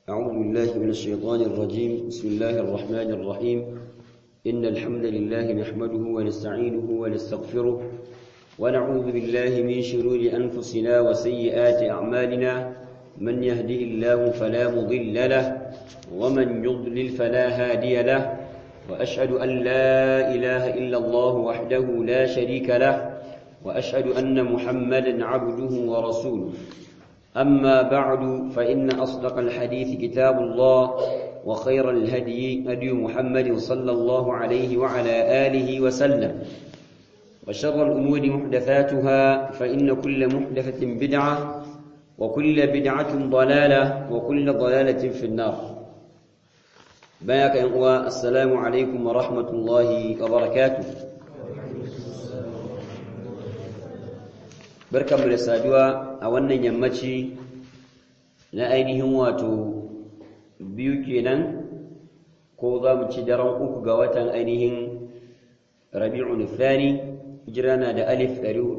أعوذ بالله من الشيطان الرجيم بسم الله الرحمن الرحيم إن الحمد لله نحمده ونستعينه ونستغفره ونعوذ بالله من شرور أنفسنا وسيئات أعمالنا من يهده الله فلا مضل له ومن يضلل فلا هادي له وأشهد أن لا إله إلا الله وحده لا شريك له وأشهد أن محمدا عبده ورسوله أما بعد فإن أصدق الحديث كتاب الله وخير الهدي هدي محمد صلى الله عليه وعلى آله وسلم وشر الأمور محدثاتها فإن كل محدثة بدعة وكل بدعة ضلالة وكل ضلالة في النار بياك يا السلام عليكم ورحمة الله وبركاته barkanmu da saduwa a wannan yammaci na ainihin wato biyu kenan ko za mu ci daren uku ga watan ainihin rabi'un thani hijira na da alif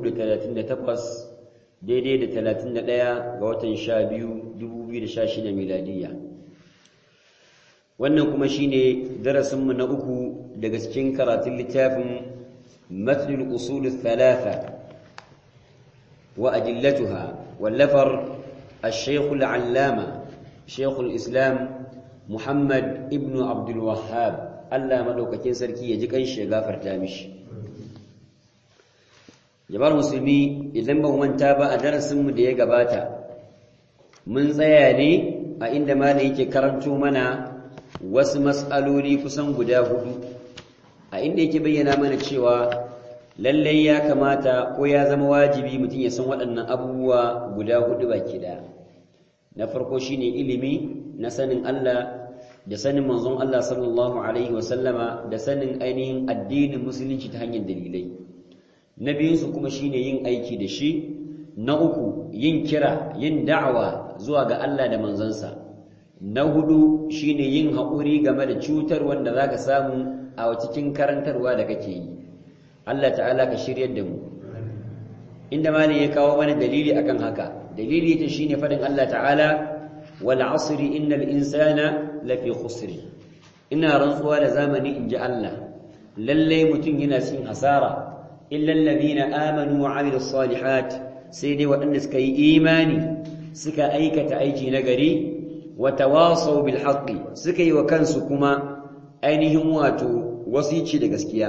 438 daidai da 31 ga watan 12 2016 miladiyya wannan kuma shine darasinmu na uku daga cikin karatun littafin mathlul usul thalatha وأدلتها واللفر الشيخ العلامة شيخ الإسلام محمد ابن عبد الوهاب الله مدوكتين سركي يجيك أي شيء غافر تامش جبار مسلمي إذن به من تابع درس مدية قباتا من زياني عندما ليك كرمتو منا wasu mas'aloli kusan guda hudu a inda yake bayyana mana cewa lallai ya kamata ko ya zama wajibi mutum ya san waɗannan abubuwa guda hudu baki ɗaya na farko shine ilimi na sanin Allah da sanin manzon Allah sallallahu alaihi wasallama da sanin ainihin addinin musulunci ta hanyar dalilai na biyunsu kuma shine yin aiki da shi na uku yin kira yin da'awa zuwa ga Allah da manzansa na hudu shine yin haƙuri game da cutar wanda zaka samu a cikin karantarwa da kake yi Allah ta'ala ka shiryar da mu inda malin ya kawo mana dalili akan haka dalili ta shine fadin Allah ta'ala wal asri innal insana lafi khusr ina rantsuwa da zamani inji Allah lalle mutum yana cikin hasara illa alladhina amanu wa amilus salihat sai dai waɗanda suka yi imani suka aikata aiki na gari wa tawasaw bil haqqi suka yi wa kansu kuma ainihin wato wasici da gaskiya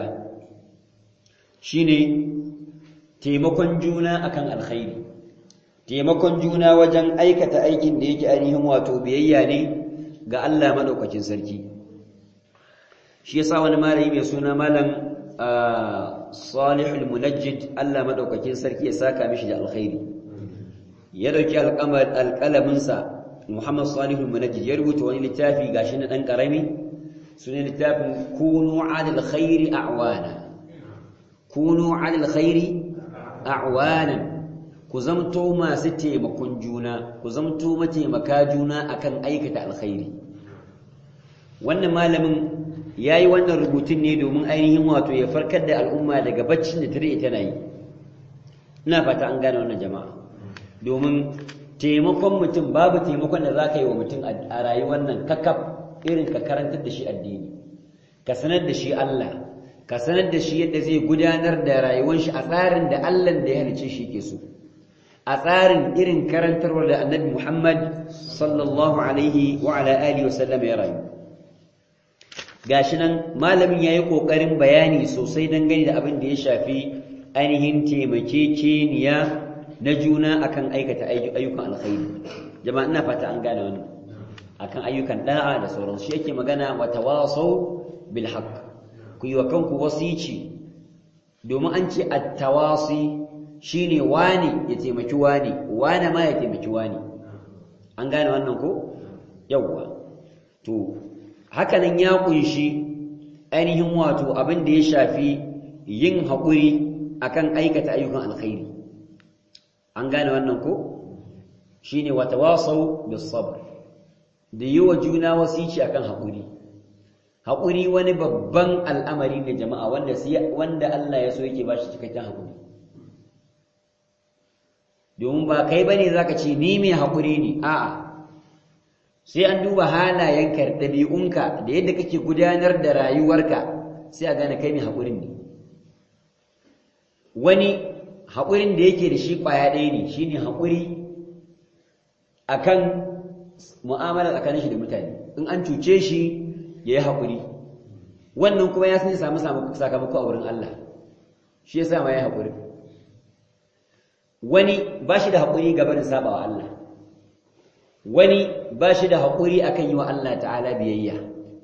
shine taimakon juna akan alkhairi taimakon juna wajen aikata aikin da yake ainihin wato biyayya ne ga Allah madaukakin sarki shi yasa wani malami mai suna malam Salihul Munajjid Allah madaukakin sarki ya saka mishi da alkhairi ya dauki alqamar alqalamin sa Muhammad Salihul Munajjid ya rubuta wani littafi gashi na dan karami sunan littafin kunu 'alal khairi a'wana kunu alal khairi a'wanan ku zamto masu taimakon juna ku zamto mataimaka juna akan aikata alkhairi wannan malamin yayi wannan rubutun ne domin ainihin wato ya farkar da al'umma daga baccin da tare tana yi ina fata an gane wannan jama'a domin taimakon mutum babu taimakon da zaka yi wa mutum a rayuwar nan kakaf irin ka karantar da shi addini ka sanar da shi Allah ka sanar da shi yadda zai gudanar da rayuwar shi a tsarin da Allah da ya halice shi ke so a tsarin irin karantarwar da Annabi Muhammad sallallahu alaihi wa ala alihi wasallam ya rayu gashi nan malamin yayi kokarin bayani sosai dangane da abin da ya shafi ainihin taimakekeniya na juna akan aikata ayyukan alkhairi jama'a ina fata an gane wannan akan ayyukan da'a da sauransu shi yake magana wa tawasaw bil haqq ku yi wa kanku wasici domin an ce attawasi shine wani ya taimaki wani wani ma ya taimaki wani an gane wannan ko yawwa to hakanan ya kunshi ainihin wato abin da ya shafi yin haƙuri akan aikata ayyukan alkhairi an gane wannan ko shine watawasau bis sabr da yi wa juna wasici akan haƙuri haƙuri wani babban al'amari ne jama'a wanda wanda Allah ya so yake ba shi cikakken haƙuri domin ba kai bane zaka ce ni mai haƙuri ne a'a sai an duba halayenka ɗabi'unka da yadda kake gudanar da rayuwarka sai a gane kai mai haƙurin ne wani haƙurin da yake da shi ƙwaya ɗaya ne shi ne haƙuri a kan mu'amala tsakanin shi da mutane in an cuce shi ya yi haƙuri wannan kuma ya sani samu sakamako a wurin Allah shi ya sa ma ya haƙuri wani ba shi da haƙuri gaba da saba wa Allah wani ba shi da haƙuri akan yi wa Allah ta'ala biyayya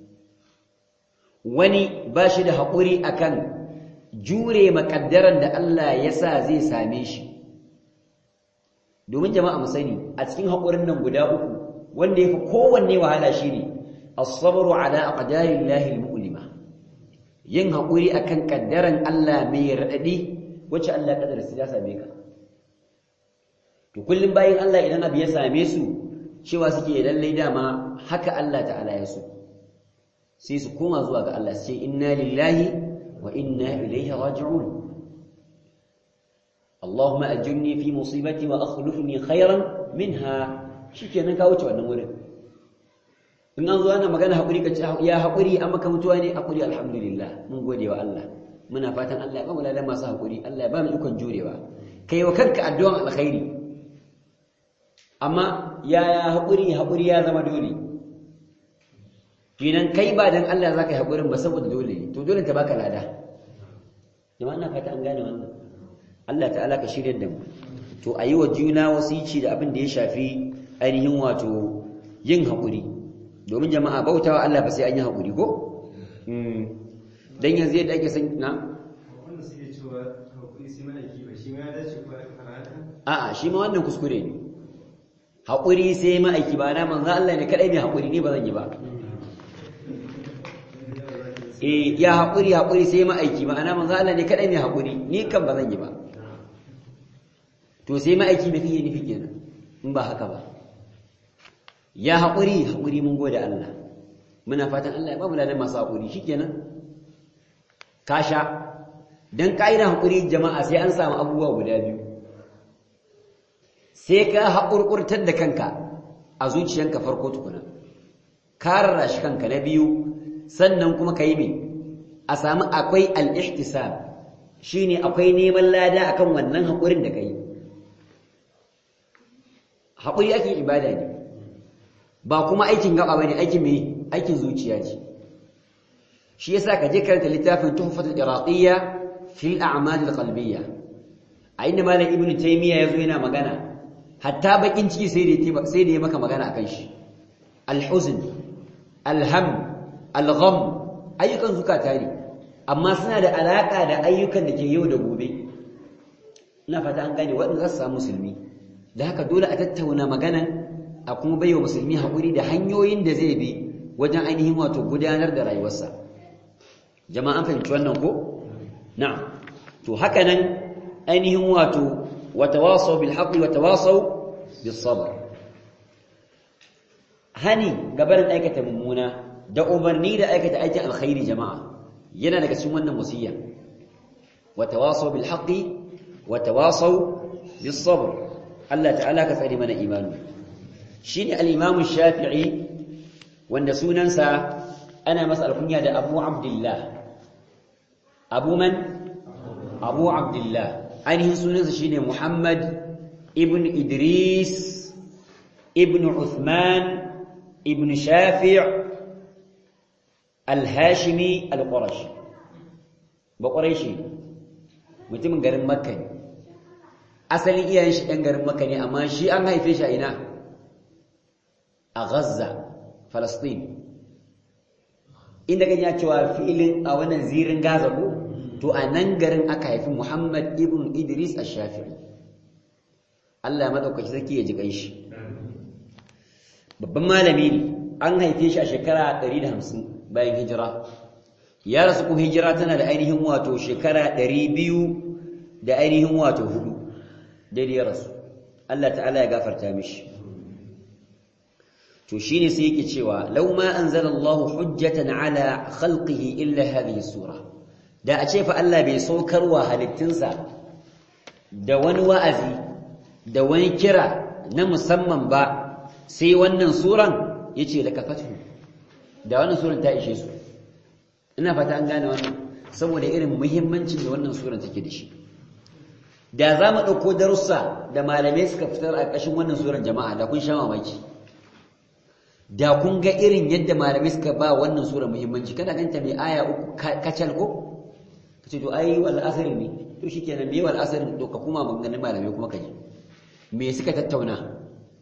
wani ba shi da haƙuri akan jure makaddaran da Allah ya sa zai same shi domin jama'a mu sani a cikin haƙurin nan guda uku wanda yafi kowanne wahala shine as-sabru ala aqdarillahi al-mu'lima yin haƙuri akan kaddaran Allah mai radadi wacce Allah kadar su ya same ka to kullum bayin Allah idan abu ya same su cewa suke lallai dama haka Allah ta'ala ya so sai su koma zuwa ga Allah sai inna lillahi وإنا إليه راجعون اللهم أجرني في مصيبتي وأخلفني خيرا منها shikenan ka wuce wannan wurin in an zo ana magana hakuri ka ce ya hakuri amma ka mutuwa ne hakuri alhamdulillah mun gode wa Allah muna fatan Allah ya ba mu ladan masu hakuri Allah ya ba mu ikon jurewa kai wa kanka addu'an alkhairi amma ya hakuri hakuri ya zama dole kinan kai ba dan Allah zaka yi hakurin ba saboda dole to dole ta baka lada jama'a ina fata an gane wannan Allah ta'ala ka shirye da mu to ayi wa juna wasici da abin da ya shafi ainihin wato yin hakuri domin jama'a bautawa Allah ba sai an yi hakuri ko dan yanzu yadda ake san na wanda suke cewa hakuri sai mana kiba shi ma ya dace ko karata a'a shi ma wannan kuskure ne hakuri sai ma'aiki ba na manzo Allah ne kadai mai hakuri ne ba zan yi ba eh ya haƙuri haƙuri sai ma'aiki ma'ana manzo Allah ne kadai mai haƙuri ni kan ba zan yi ba to sai ma'aiki me kake nufi kenan in ba haka ba ya haƙuri haƙuri mun gode Allah muna fatan Allah ya ba mu ladan masu haƙuri shikenan ka sha dan kaida haƙuri jama'a sai an samu abubuwa guda biyu sai ka haƙurƙurtar da kanka a zuciyanka farko tukuna ka rarrashi kanka na biyu sannan kuma ka yi mai a sami akwai al'ihtisab shi ne akwai neman lada akan wannan haƙurin da ka yi haƙuri ake ibada ne ba kuma aikin gaba ba ne aikin mai aikin zuciya ce shi yasa ka je karanta littafin tuhfatul iraqiyya fil a'mal al-qalbiyya a inda malam ibnu taymiya yazo yana magana hatta bakin ciki sai da sai da ya maka magana akan shi al-huzn al-ham al-gham ayyukan zukata ne amma suna da alaka da ayyukan da ke yau da gobe ina fata an gane waɗanda za su samu musulmi da haka dole a tattauna magana a kuma baiwa musulmi haƙuri da hanyoyin da zai bi wajen ainihin wato gudanar da rayuwarsa jama'a an fahimci wannan ko na'am to haka nan ainihin wato watawasaw bil haqqi watawasaw bis sabr hani gabarin aikata mummuna da umarni da aikata aikin alkhairi jama'a yana daga cikin wannan wasiyya watawasaw bil haqqi watawasaw bis sabr Allah ta'ala ka tsare mana imani shine al-imam shafi'i wanda sunansa ana masa alkunya da Abu Abdullah Abu man Abu Abdullah ainihin sunansa shine Muhammad ibn Idris ibn Uthman ibn Shafi' al-Hashimi al-Qurashi ba Quraishi mutumin garin Makka ne asalin iyayen shi ɗan garin Makka ne amma shi an haife shi a ina a Gaza Palestine inda kan ya cewa fi'ilin a wannan zirin Gaza ko to a nan garin aka haifi Muhammad ibn Idris ash-Shafi'i Allah ya madaukaki sarki ya ji ganshi babban malami ne an haife shi a shekara 150 bayan hijira ya rasu kuma hijira tana da ainihin wato shekara 200 da ainihin wato hudu daidai ya rasu Allah ta'ala ya gafarta mishi to shine sai yake cewa law ma anzalallahu hujjatan ala khalqihi illa hadhihi sura da a ce fa Allah bai saukarwa halittunsa da wani wa'azi da wani kira na musamman ba sai wannan suran yace da kafatu da wannan suran ta ishe su ina fata an gane wannan saboda irin muhimmancin da wannan suran take da shi da za mu ɗauko darussa da malamai suka fitar a ƙashin wannan suran jama'a da kun sha mamaki da kun ga irin yadda malamai suka ba wannan sura muhimmanci kana ganta mai aya uku kacal ko kace to ai wal asri ne to shikenan me wal asri to ka kuma maganganun malamai kuma kaji me suka tattauna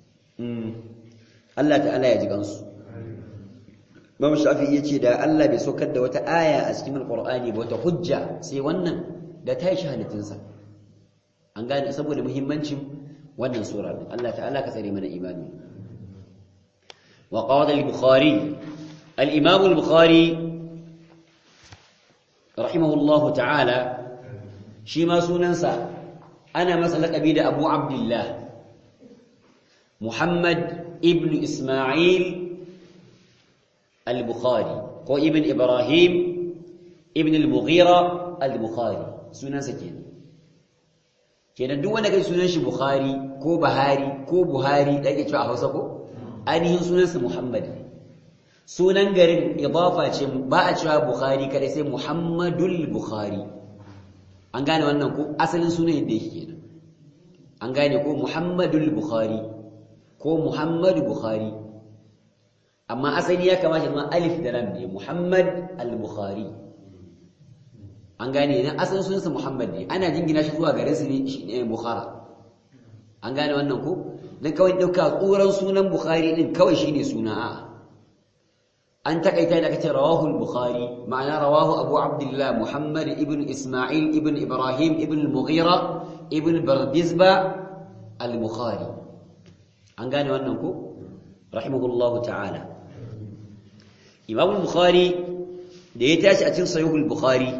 Allah ta'ala ya ji gansu Imam Shafi yace da Allah bai saukar da wata aya a cikin Al-Qur'ani ba wata hujja sai wannan da ta yi shahadatinsa an gane saboda muhimmancin wannan sura Allah ta'ala ka tsare mana imani وقال البخاري الإمام البخاري رحمه الله تعالى شيما سننسى أنا مسألة أبيد أبو عبد الله محمد ابن إسماعيل البخاري هو ابن إبراهيم ابن المغيرة البخاري سننسى كده kenan duk wanda kai sunan shi Bukhari ko Bahari ko Buhari da ake cewa a Hausa ko ainihin sunansa Muhammad sunan garin idafa ce ba a cewa Bukhari kadai sai Muhammadul Bukhari an gane wannan ko asalin sunan yadda yake kenan an gane ko Muhammadul Bukhari ko Muhammadu Bukhari amma asali ya kamata zama alif da lam ne Muhammad al-Bukhari an gane idan asalin sunansa Muhammad ne ana jingina shi zuwa garin su ne Bukhara an gane wannan ko dan kawai dauka tsuran sunan Bukhari din kawai shine suna a an takaita da kace rawahu al-Bukhari ma'ana rawahu Abu Abdullah Muhammad ibn Isma'il ibn Ibrahim ibn al-Mughira ibn Bardizba al-Bukhari an gane wannan ko rahimahullahu ta'ala Imam al-Bukhari da ya tashi a cikin Sahih al-Bukhari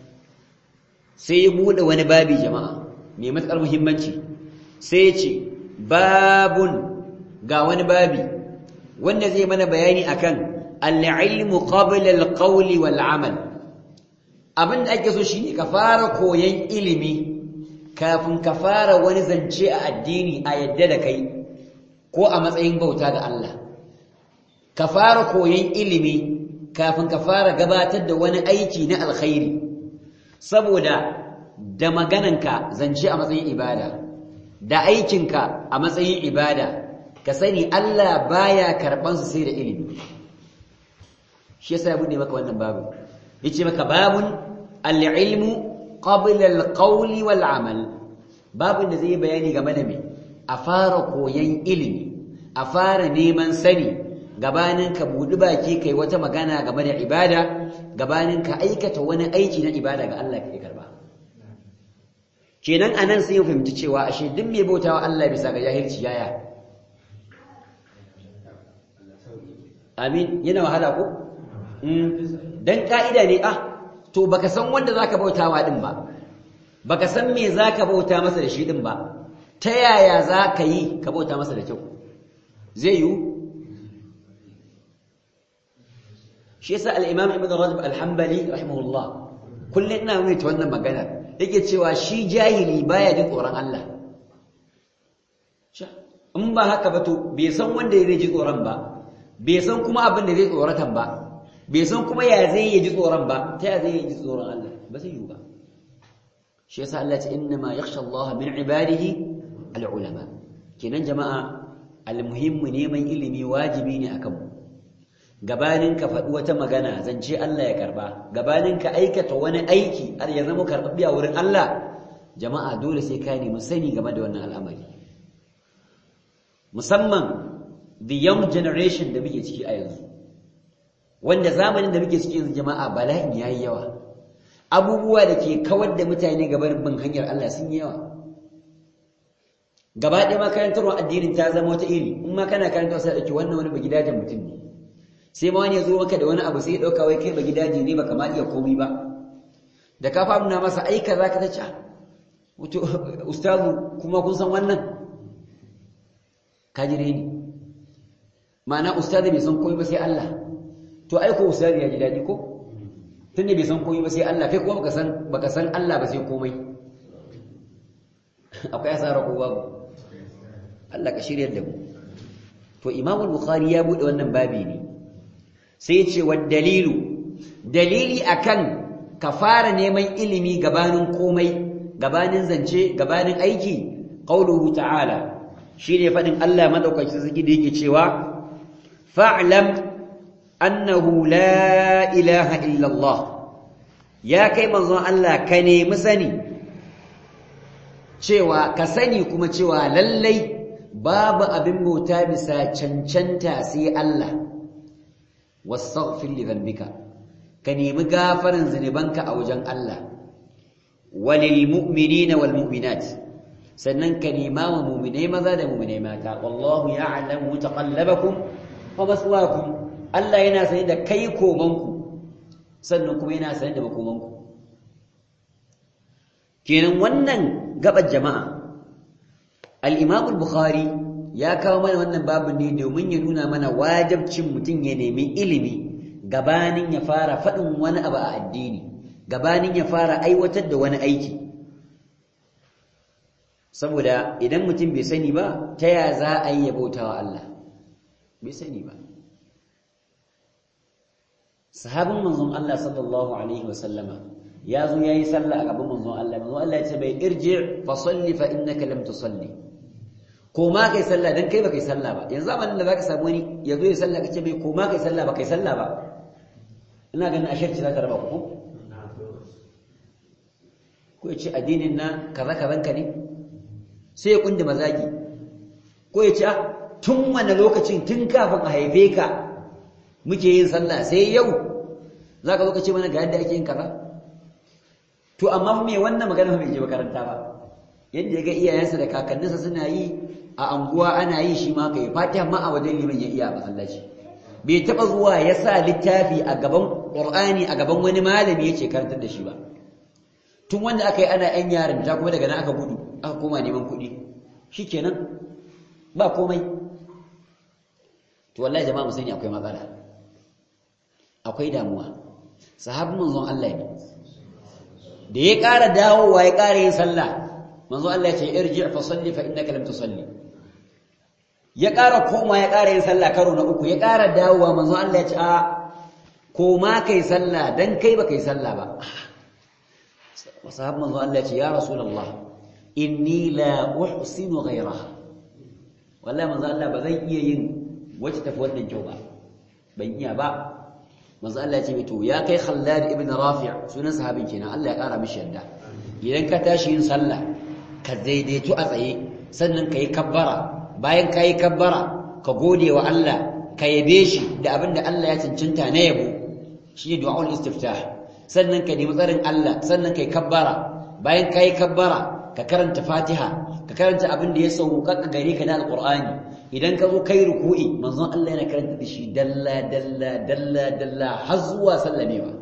sai ya bude wani babi jama'a mai matsar muhimmanci sai ya ce babun ga wani babi wanda zai mana bayani akan al-ilmu qabla al-qawli wal amal abinda ake so shine ka fara koyan ilimi kafin ka fara wani zance a addini a yadda da kai ko a matsayin bauta ga Allah ka fara koyan ilimi kafin ka fara gabatar da wani aiki na alkhairi saboda da magananka zance a matsayin ibada da aikinka a matsayin ibada ka sani Allah baya karban su sai da ilimi shi yasa ya bude maka wannan babu yace maka babun al-ilmu qabla al-qawli wal amal babun da zai bayani game da me a fara koyan ilimi a fara neman sani gabanin ka budi baki kai wata magana game da ibada gabanin ka aikata wani aiki na ibada ga Allah kai karba kenan anan sai ya fahimci cewa ashe duk mai bautawa Allah bisa ga jahilci yaya amin yana wahala ko dan ka'ida ne ah to baka san wanda zaka bautawa din ba baka san me zaka bauta masa da shi din ba ta yaya zaka yi ka bauta masa da kyau zai yi shi yasa al-imam ibn rajab al-hanbali rahimahullah kullun ina mai ta wannan magana yake cewa shi jahili baya jin tsoron Allah in ba haka ba to bai san wanda ya ji tsoron ba bai san kuma abin da zai tsoratan ba bai san kuma ya zai yi ji tsoron ba ta ya zai yi ji tsoron Allah ba zai yi ba shi yasa Allah ce inna ma yakhsha Allah min ibadihi al-ulama kenan jama'a al-muhimmu neman ilimi wajibi ne akan mu gabanin ka faɗi wata magana zance Allah ya karba gabanin ka aikata wani aiki har ya zama karɓaɓɓiya wurin Allah jama'a dole sai ka nemi sani game da wannan al'amari musamman the young generation da muke ciki a yanzu wanda zamanin da muke ciki yanzu jama'a bala'in yayi yawa abubuwa da ke kawar da mutane gaban bin hanyar Allah sun yi yawa gaba ɗaya makarantarwa addinin ta zama wata iri in ma kana karanta sai ɗauki wannan wani bagidajen mutum ne sai ma wani ya zo maka da wani abu sai ya ɗauka wai kai bagidaje ne baka ma iya komai ba da ka fa nuna masa ai kaza ka tace wato ustazu kuma kun san wannan ka jire ni ma'ana ustazu bai san komai ba sai Allah to ai ko ustazu ya ji daɗi ko tunda bai san komai ba sai Allah kai kuma baka san baka san Allah ba sai komai akwai asara ko babu Allah ka shiryar da mu to Imam Bukhari ya bude wannan babi ne sai ya ce wa dalilu dalili akan ka fara neman ilimi gabanin komai gabanin zance gabanin aiki qauluhu ta'ala shine fadin Allah madaukakin sarki da yake cewa fa'lam annahu la ilaha illa Allah ya kai manzon Allah ka nemi sani cewa ka sani kuma cewa lallai babu abin bauta bisa cancanta sai Allah wastaghfir li dhanbika ka nemi gafarin zunubanka a wajen Allah walil mu'minina wal mu'minat sannan ka nema wa mu'minai maza da mu'minai mata wallahu ya'lamu taqallabakum wa maswaakum Allah yana sani da kai komanku sannan kuma yana sani da makomanku kenan wannan gabar jama'a al-Imam al-Bukhari ya kawo mana wannan babu ne domin ya nuna mana wajibcin mutum ya nemi ilimi gabanin ya fara faɗin wani abu a addini gabanin ya fara aiwatar da wani aiki saboda idan mutum bai sani ba ta ya za a yi ya bauta wa Allah bai sani ba sahabin manzon Allah sallallahu alaihi wa sallama ya zo yayi sallah a gaban manzon Allah manzon Allah ya ce bai irji fa salli fa innaka lam tusalli ko ma kai sallah dan kai ba kai sallah ba yanzu zamanin da zaka samu wani ya zo ya sallah kace bai ko ma kai sallah ba kai sallah ba ina ganin a shirci za ta raba ku ko ya ce addinin na kaza kazan ka ne sai ya kundi mazagi ko ya ce tun wani lokacin tun kafin a haife ka muke yin sallah sai yau za ka zo ka ce mana ga yadda ake yin kaza to amma me wannan magana bai je makaranta ba yadda ya ga iyayensa da kakanninsa suna yi a anguwa ana yi shi ma kai fatiha ma a wajen liman ya iya masallaci bai taba zuwa ya sa littafi a gaban qur'ani a gaban wani malami yake karantar da shi ba tun wanda aka yi ana yan yarin ta kuma daga nan aka gudu aka koma neman kuɗi shikenan ba komai to wallahi jama'a mu sani akwai matsala akwai damuwa sahabin manzon Allah ne da ya ƙara dawowa ya ƙara yin sallah manzon Allah ya ce irji fa salli fa innaka lam tusalli ya ƙara koma ya ƙara yin sallah karo na uku ya ƙara dawowa manzon Allah ya ce a koma kai sallah dan kai ba kai sallah ba sahabin manzon Allah ya ce ya rasulullah inni la uhsinu ghayraha wallahi manzon Allah ba zan iya yin wacce tafi wannan kyau ba ban iya ba manzo Allah ya ce to ya kai Khallad ibn Rafi' sunan sahabin kenan Allah ya kara mishi yadda idan ka tashi yin sallah ka daidaitu a tsaye sannan kai kabbara bayan kai kabbara ka gode wa Allah ka yabe shi da abinda Allah ya cancanta na yabo shi ne du'aul istiftah sannan ka nemi tsarin Allah sannan kai kabbara bayan kai kabbara ka karanta Fatiha ka karanta abin da ya sauka gare ka na Alqur'ani idan ka zo kai ruku'i manzon Allah yana karanta da shi dalla dalla dalla dalla har zuwa sallamewa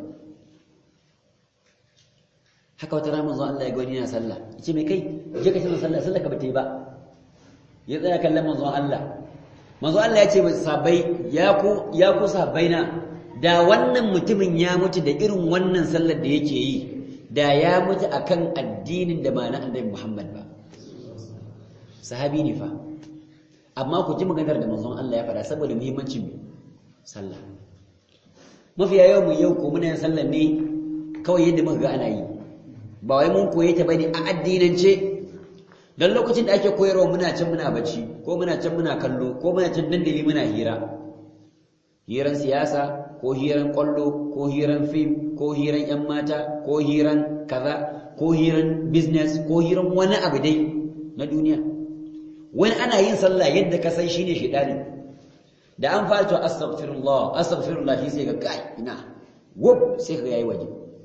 haka wata rana manzon Allah ya ga wani yana sallah yace me kai je ka shiga sallah sallah ka bata yi ba ya tsaya kallon manzon Allah manzon Allah ya ce mai sabai ya ku ya ku sabaina da wannan mutumin ya mutu da irin wannan sallar da yake yi da ya mutu akan addinin da ba na annabi Muhammad ba sahabi ne fa amma ku ji maganar da manzon Allah ya faɗa saboda muhimmancin sallah mafiya yawan mu yau ko muna yin sallah ne kawai yadda muka ga ana yi ba wai mun koye ta bane a addinance dan lokacin da ake koyarwa muna can muna bacci ko muna can muna kallo ko muna can dandali muna hira hiran siyasa ko hiran kwallo ko hiran fim ko hiran yan mata ko hiran kaza ko hiran business ko hiran wani abu dai na duniya wani ana yin sallah yadda ka san shine shedani da an fara to astaghfirullah astaghfirullah shi sai ga kai ina wuf sai ka yayi waje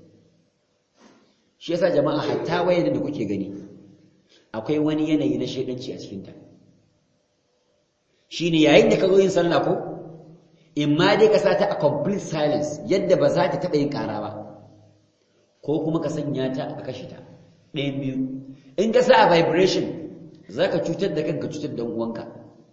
shi yasa jama'a hatta wayar da kuke gani akwai wani yanayi na shedanci a cikin ta shine yayin da ka zo yin sallah ko in ma dai ka sata a complete silence yadda ba za ta taɓa yin ƙara ba ko kuma ka sanya ta a kashe ta ɗayan biyu in ka sa a vibration za ka cutar da kanka cutar da uwanka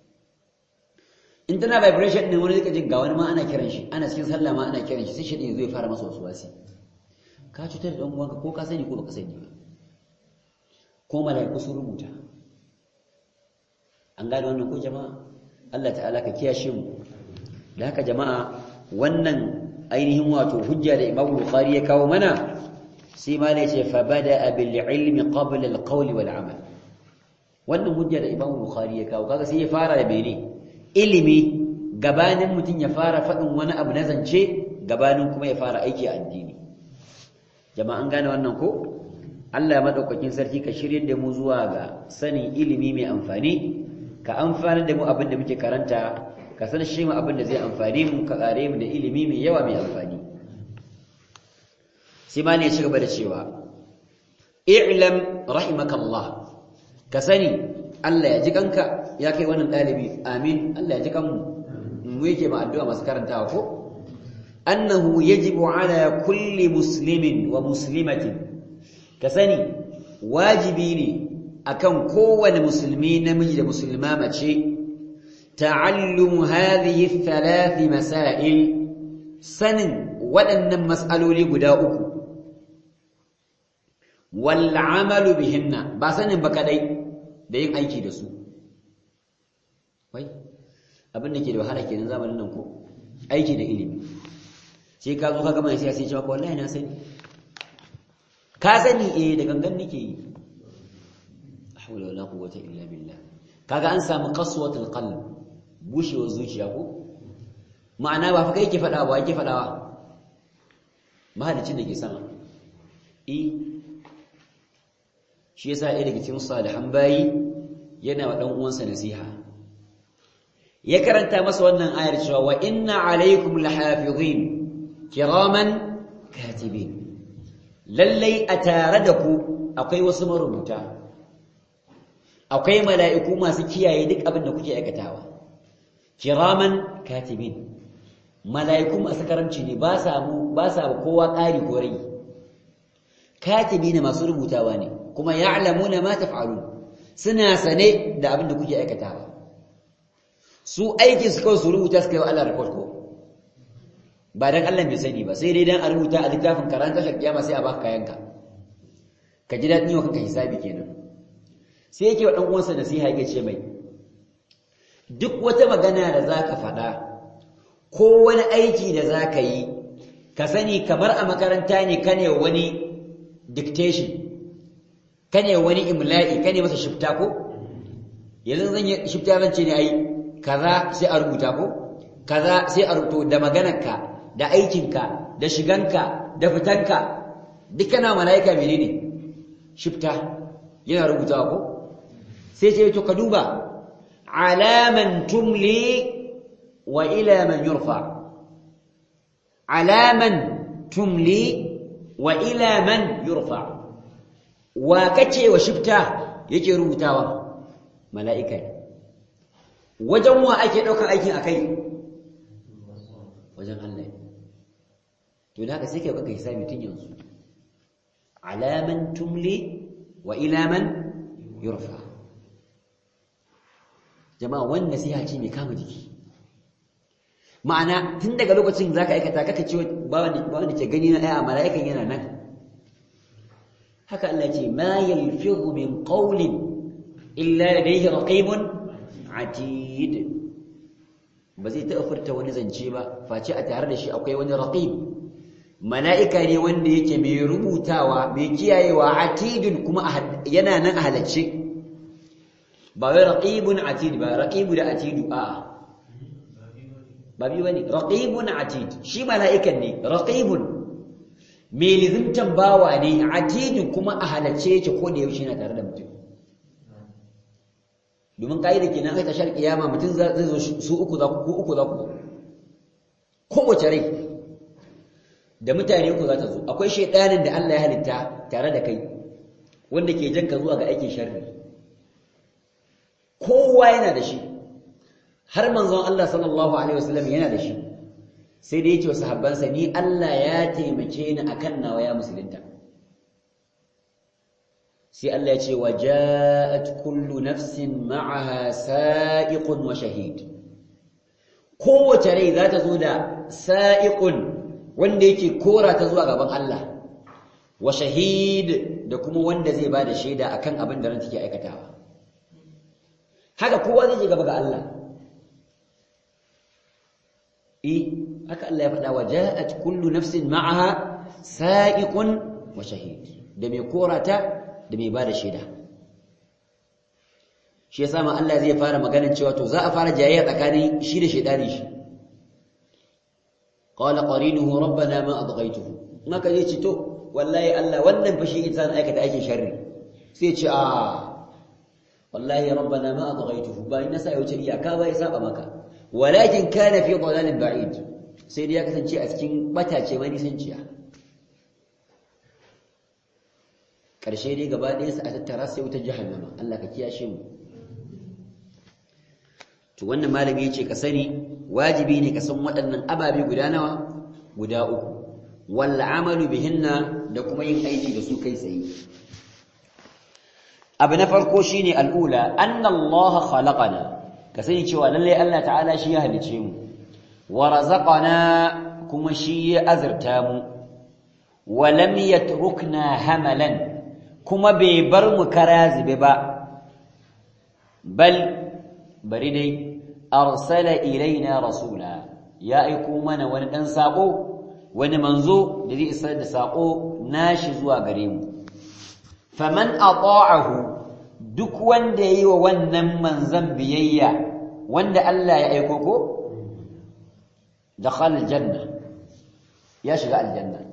in tana vibration ne wani zai jin ga wani ma ana kiran shi ana cikin sallah ma ana kiran shi sai shi zai fara masa wasu wasi ka cutar da uwanka ko ka sani ko baka sani ba ko malaiku sun rubuta an gane wannan ko jama'a Allah ta'ala ka kiyashe mu da haka jama'a wannan ainihin wato hujja da Imam Bukhari ya kawo mana sai ma ne ce fa bada bil ilmi qabla al qawl wal amal wannan hujja da Imam Bukhari ya kawo kaga sai ya fara da mene ilimi gabanin mutum ya fara faɗin wani abu na zance gabanin kuma ya fara aiki a addini jama'an gane wannan ko Allah ya madaukakin sarki ka shiryar da mu zuwa ga sanin ilimi mai amfani ka amfanar da mu abin da muke karanta ka san shi mu abin da zai amfani mu ka kare mu da ilimi mai yawa mai amfani sai ma ne ya ci gaba da cewa i'lam rahimakallah ka sani Allah ya ji kanka ya kai wannan dalibi amin Allah ya ji kanmu mu yake ma addu'a masu karantawa ko annahu yajibu ala kulli muslimin wa muslimatin ka sani wajibi ne akan kowane musulmi namiji da musulma mace ta'allumu hadhihi thalath masail sanin waɗannan mas'aloli guda uku wal amalu bihinna ba sanin ba kadai da yin aiki da su wai abin da ke da wahala kenan zamanin nan ko aiki da ilimi sai ka zo ka gama sai sai ce maka wallahi na sani ka sani eh da gangan nake yi hawla wala quwwata illa billah kaga an samu qaswatul qalb bushewar zuciya ko ma'ana ba fa kai ke fada ba yake fadawa mahalicin da ke sama eh shi yasa ɗaya daga cikin salihan bayi yana wa dan uwansa nasiha ya karanta masa wannan ayar cewa wa inna alaikum lahafizin kiraman katibin lallai a tare da ku akwai wasu marubuta akwai mala'iku masu kiyaye duk abin da kuke aikatawa kiraman katibin mala'iku masu karamci ne ba sa mu ba sa kowa ƙari ko rai katibi ne masu rubutawa ne kuma ya'lamuna ma taf'alun suna sane da abin da kuke aikatawa su aikin su kawai su rubuta su kai wa Allah report ko ba dan Allah bai sani ba sai dai dan a rubuta a littafin karanta tashar kiyama sai a baka kayanka ka ji dadin yau kanka hisabi kenan sai yake wa dan uwansa nasiha yake ce mai duk wata magana da zaka faɗa ko wani aiki da zaka yi ka sani kamar a makaranta ne kane wani dictation kane wani imla'i kane masa shifta ko yanzu zan yi shifta zan ce ne ai kaza sai a rubuta ko kaza sai a rubuto da maganarka da aikinka da shiganka da fitanka dukkan malaika menene shifta yana rubutawa ko sai ce to ka duba alaman tumli wa ila man yurfa alaman tumli wa ila man yurfa wa kace wa shifta yake rubutawa mala'ika wajen wa ake daukar aikin akai wajen Allah to da haka sai kai kaka hisabi tun yanzu alaman tumli wa ila man yurfa jama'a wannan nasiha ce mai kama jiki ma'ana tun daga lokacin zaka aikata kaka ce ba wanda ba wanda ke gani na ai a mala'ikan yana nan haka Allah ce ma yalfizu min qawlin illa ladayhi raqibun atid ba zai taɓa furta wani zance ba face a tare da shi akwai wani raqib mala'ika ne wanda yake mai rubutawa mai kiyayewa atidun kuma yana nan a halacce ba wai raqibun atid ba raqibu da atidu a ba bi bane raqibun atid shi mala'ikan ne raqibun mai lizimtan bawa ne atidun kuma a halacce yake ko da yaushe yana tare da mutum domin ka'ida kenan kai tashar kiyama mutum zai zo su uku za ku uku za ku zo kowace rai da mutane uku za ta zo akwai shaidanin da Allah ya halitta tare da kai wanda ke janka zuwa ga aikin sharri kowa yana da shi har manzon Allah sallallahu alaihi wasallam yana da shi sai da yake wa sahabbansa ni Allah ya taimake ni akan nawa ya musulunta sai Allah ya ce wa ja'at kullu nafsin ma'aha sa'iqun wa shahid kowace rai za ta zo da sa'iqun wanda yake kora ta zuwa gaban Allah wa shahid da kuma wanda zai bada shaida akan abin da ran take aikatawa haka kowa zai je gaba ga Allah eh haka Allah ya faɗa wa ja'at kullu nafsin ma'aha sa'iqun wa shahid da mai korata da mai bada shaida shi yasa ma Allah zai fara maganar cewa to za a fara jayayya tsakanin shi da shaidani shi qala qarinuhu rabbana ma adghaytuhu maka zai ce to wallahi Allah wannan fa shi insan aikata aikin sharri sai ce a wallahi rabbana ma adghaytuhu ba ina sai wuce iyaka ba ya saba maka walakin kana fi dhalalin ba'id sai dai ya kasance a cikin batace mai nisanciya karshe dai gaba ɗaya sa a tattara sai wutar jahannama Allah ka kiyashe mu to wannan malami yace ka sani wajibi ne ka san waɗannan ababe guda nawa guda uku wal amalu bihinna da kuma yin aiki da su kai tsaye abu na farko shine al'ula anna Allah khalaqana ka sani cewa lalle Allah ta'ala shi ya halice mu wa razaqana kuma shi ya azurta mu wa lam yatrukna hamalan kuma bai bar mu karazibe ba bal bari dai arsala ilaina rasula ya aiko mana wani dan sako wani manzo da zai isar da sako nashi zuwa gare mu faman ata'ahu duk wanda yayi wa wannan manzon biyayya wanda Allah ya aiko ko dakhala aljanna ya shiga aljanna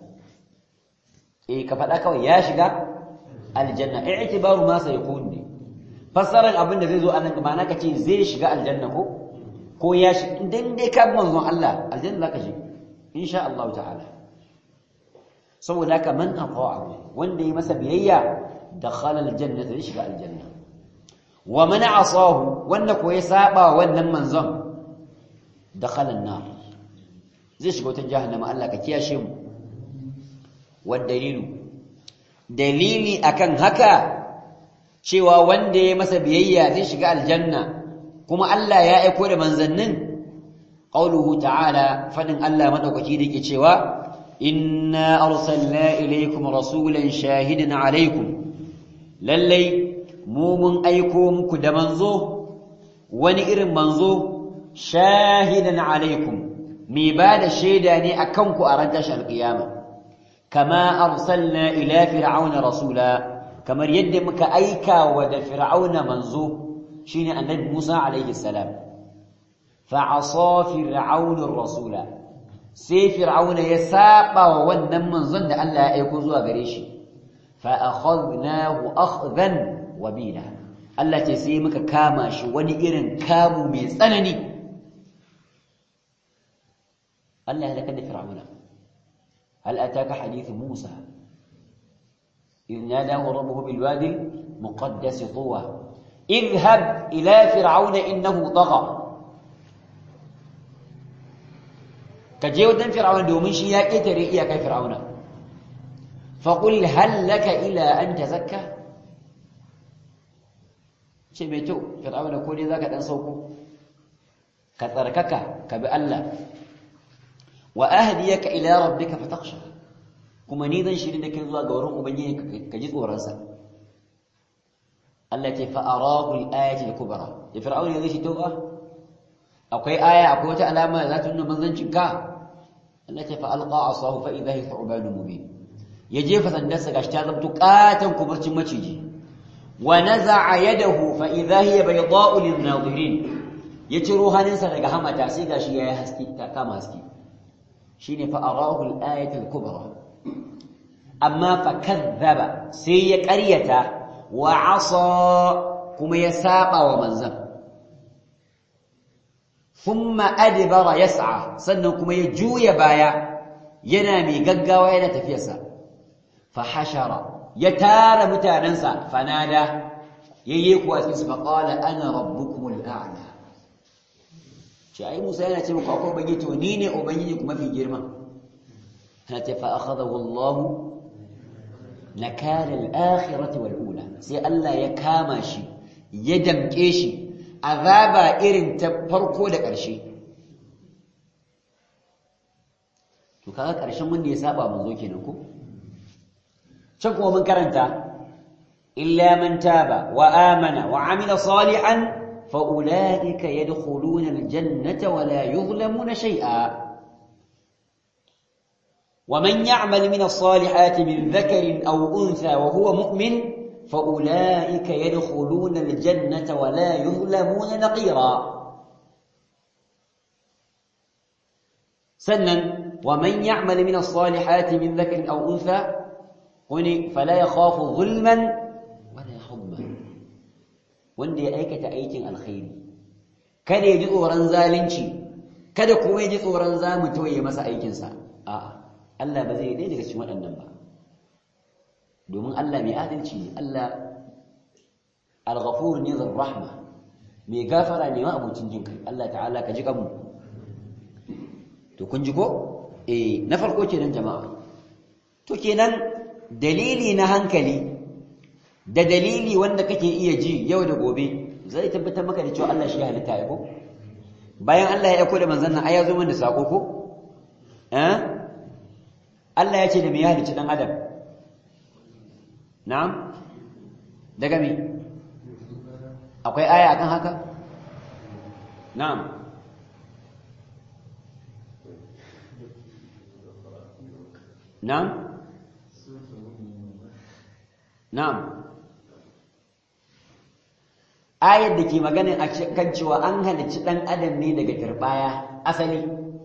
eh ka faɗa kawai ya shiga aljanna i'tibaru ma sayakun ne fassarar abin da zai zo anan ma'ana kace zai shiga aljanna ko ko ya shi idan dai ka manzon Allah aljanna zaka shiga insha Allah ta'ala saboda haka man ata'ahu wanda yi masa biyayya dakhala aljanna zai shiga aljanna wa man asahu wanda ko ya saba wannan manzon dakhala an-nar zai shiga wata jahannama Allah ka kiyashe mu wa dalilu dalili akan haka cewa wanda ya masa biyayya zai shiga aljanna kuma Allah ya aiko da manzannin qauluhu ta'ala fadin Allah madaukaki da yake cewa inna arsalna ilaykum rasulan shahidan alaykum lallai mu mun aiko muku da manzo wani irin manzo shahidan alaykum mi ba da shaida ne akan ku a ran tashar alqiyama kama arsalna ila fir'auna rasula kamar yadda muka aika wa da fir'auna manzo shine annabi Musa alaihi salam fa asa fir'auna rasula sai fir'auna ya saba wa wannan manzon da Allah ya aika zuwa gare shi fa akhadnahu akhdan wabila Allah ce sai muka kama shi wani irin kamu mai tsanani Allah ya halaka da fir'auna hal ataka hadith Musa إذ ناداه ربه بالوادي المقدس طوى اذهب إلى فرعون إنه طغى كجي ودن فرعون دومن شي يا كتري يا كاي فرعون فقل هل لك إلى أن تزكى ce mai kyau fir'auna ko dai zaka dan sauko ka tsarkaka ka bi Allah wa ahdiyaka ila rabbika fatakhsha kuma ni zan shiri da kai zuwa ga wurin ubangiji ka ji tsoronsa Allah ce fa arahu al-ayati al-kubra ya fir'auna zai shi toba akwai aya akwai wata alama za ta nuna manzancin ka Allah ce fa alqa asahu fa idha hiya thu'banun mubin ya jefa sandarsa gashi ta zamto katan kuburcin maciji wa naza'a yadahu fa idha hiya bayda'u lin-nadirin ya ciro hannunsa daga hamata sai gashi yayi haske ta kama haske shine fa arahu al-ayati al-kubra amma fa kazzaba sai ya ƙaryata wa asa kuma ya saba wa manzan thumma adbara yas'a sannan kuma ya juya baya yana mai gaggawa yana tafiyarsa fa hashara ya tara mutanansa fanada yayye kuwa cikin su fa qala ana rabbukumul a'la ce ai Musa yana ce muku akwai ubangiji to ni ne ubangiji kuma fi girma ana ce fa akhadahu Allahu nakala al-akhirati wal ula sai Allah ya kama shi ya damke shi azaba irin ta farko da ƙarshe to kaga ƙarshen wanda ya saba manzo kenan ko can kuma mun karanta illa man taba wa amana wa amila salihan فأولئك يدخلون الجنة ولا يظلمون شيئا ومن يعمل من الصالحات من ذكر أو أنثى وهو مؤمن فأولئك يدخلون الجنة ولا يظلمون نقيرا سنا ومن يعمل من الصالحات من ذكر أو أنثى فلا يخاف ظلما ولا حظا wanda ya aikata aikin alkhairi kada ya ji tsoron zalunci kada kuma ya ji tsoron zamu toye masa aikinsa a'a Allah ba zai daidai daga cikin waɗannan ba domin Allah mai adalci ne Allah al-ghafur ne zar rahma mai gafara ne ma abucin jin kai Allah ta'ala ka ji kanmu to kun ji ko eh na farko kenan jama'a to kenan dalili na hankali da dalili wanda kake iya ji yau da gobe zai tabbatar maka da cewa Allah shi halitta ya ko bayan Allah ya aiko da manzon nan ai ya zo mana sako ko eh Allah ya ce da me ya halicci dan adam na'am daga me akwai aya akan haka na'am na'am na'am ayar da ke maganin a kan cewa an halicci ɗan adam ne daga turbaya asali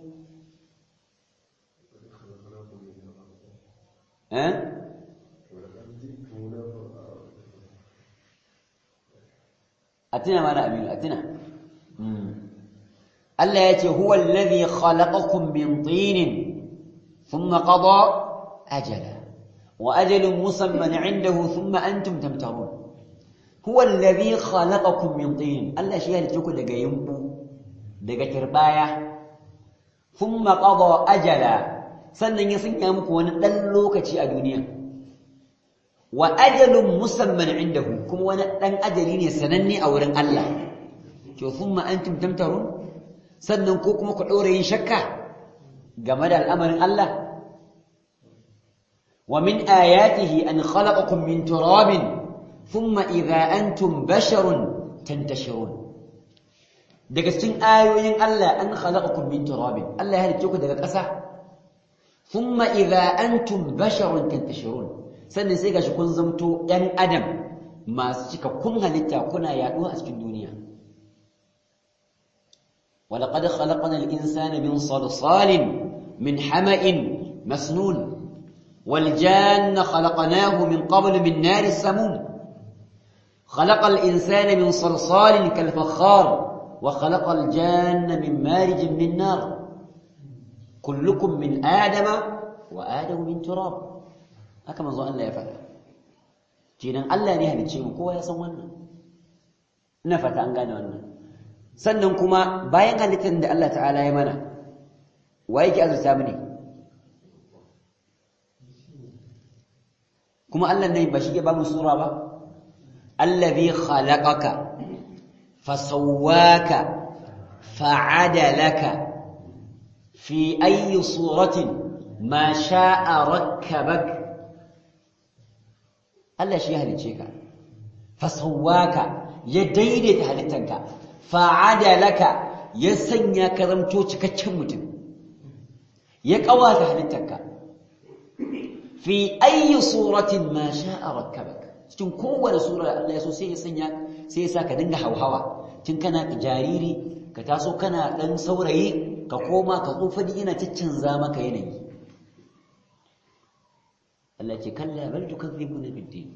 a tuna mana aminu a tuna Allah ya ce huwa alladhi khalaqakum min tinin thumma qada ajala wa ajalun musamman 'indahu thumma antum tamtarun huwa alladhi khalaqakum min tin Allah shi ya halice ku daga yimbu daga kirbaya thumma qada ajala sannan ya sanya muku wani dan lokaci a duniya wa ajalun musamman indahu kuma wani dan ajali ne sananne a wurin Allah to thumma antum tamtarun sannan ko kuma ku dore yin shakka game da al'amarin Allah wa min ayatihi an khalaqakum min turabin ثم إذا أنتم بشر تنتشرون daga cikin ayoyin Allah an khalaqakum min turabin Allah ya halice ku daga ƙasa thumma idza antum basharun tantashirun sannan sai gashi kun zamto ɗan adam masu cikakkun halitta kuna yaɗuwa a cikin duniya ولقد خلقنا الإنسان من صلصال من حمأ مسنون والجان خلقناه من قبل من نار السموم خلق الإنسان من صلصال كالفخار وخلق الجان من مارج من نار كلكم من آدم وآدم من تراب هكذا ظن الله يفعل جينا الله ne halicce mu kowa ya san wannan ina fata an gane wannan sannan kuma bayan halittar da Allah ta'ala ya mana wa yake azurta mu ne kuma Allah ne ba shi ke ba mu sura ba الذي خلقك فسواك فعدلك في أي صورة ما شاء ركبك Allah shi ya halicce ka fasawaka ya daidaita halittanka fa'adalaka ya sanya ka zamto cikakken mutum ya kawata halittanka fi ayyi suratin ma sha'a rakkabak cikin kowane sura da Allah ya so sai ya sanya sai ya sa ka dinga hauhawa tun kana jariri ka taso kana dan saurayi ka koma ka tsufa din yana caccanza maka yanayi Allah ce kalla bal tukadzibuna bid-din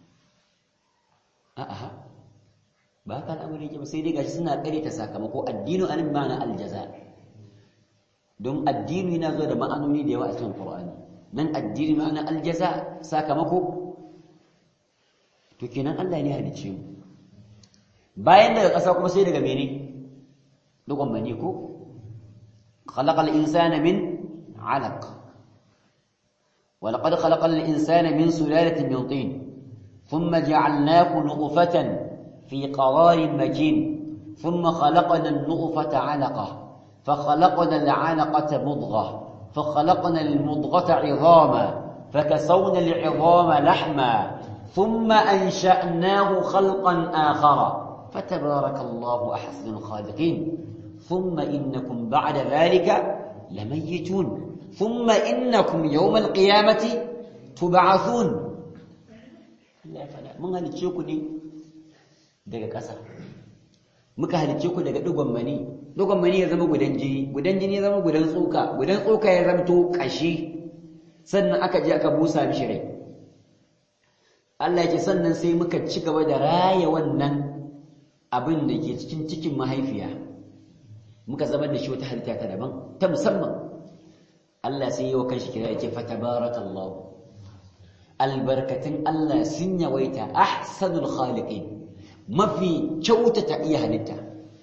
a'a ba ka al'amari ke ba sai dai gashi suna kare ta sakamako addinu anan ma'ana aljaza don addini yana zuwa da ma'anoni da yawa a cikin Qur'ani nan addini ma'ana aljaza sakamako to kenan Allah ne halicce mu bayan daga ƙasa kuma sai daga mene dukan bane ko khalaqal insana min 'alaq wa laqad khalaqal insana min sulalatin min tin thumma ja'alnahu nutfatan fi qararin makin thumma khalaqna an-nutfata 'alaqa فخلقنا العلقة مضغة فخلقنا المضغة عظاما فكسونا العظام لحما ثم أنشأناه خلقا آخر fatabarakallahu ahsanul khaliqin thumma innakum ba'da dhalika lamayitun thumma innakum yawmal qiyamati tub'athun Allah ya fada mun halice ku ne daga ƙasa muka halice ku daga digon mani digon mani ya zama gudan jini gudan jini ya zama gudan tsoka gudan tsoka ya zamto kashi sannan aka je aka busa mishi rai Allah ya ce sannan sai muka ci gaba da raya wannan abin da ke cikin cikin mahaifiya muka zama da shi wata halitta ta daban ta musamman Allah sai yi wa kanshi kira ya ce fatabarakallahu albarkatun Allah sun yawaita ahsanul khaliqin mafi kyautata iya halitta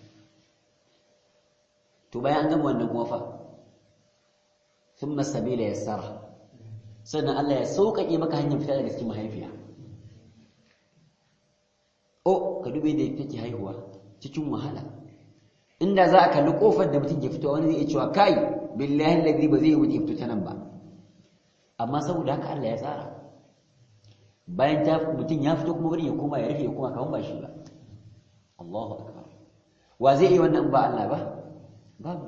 to bayan an gama wannan kuma fa thumma sabila yassara sannan Allah ya sauƙaƙe maka hanyar fita daga cikin mahaifiya o ka dube da take haihuwa cikin wahala inda za a kalli kofar da mutum ke fitowa wani zai iya cewa kai billahi alladhi ba zai wuce fito ta nan ba amma saboda haka Allah ya tsara bayan ta mutum ya fito kuma bari ya koma ya rufe ya koma kawun ba shi ba Allahu akbar wa zai yi wannan ba Allah ba babu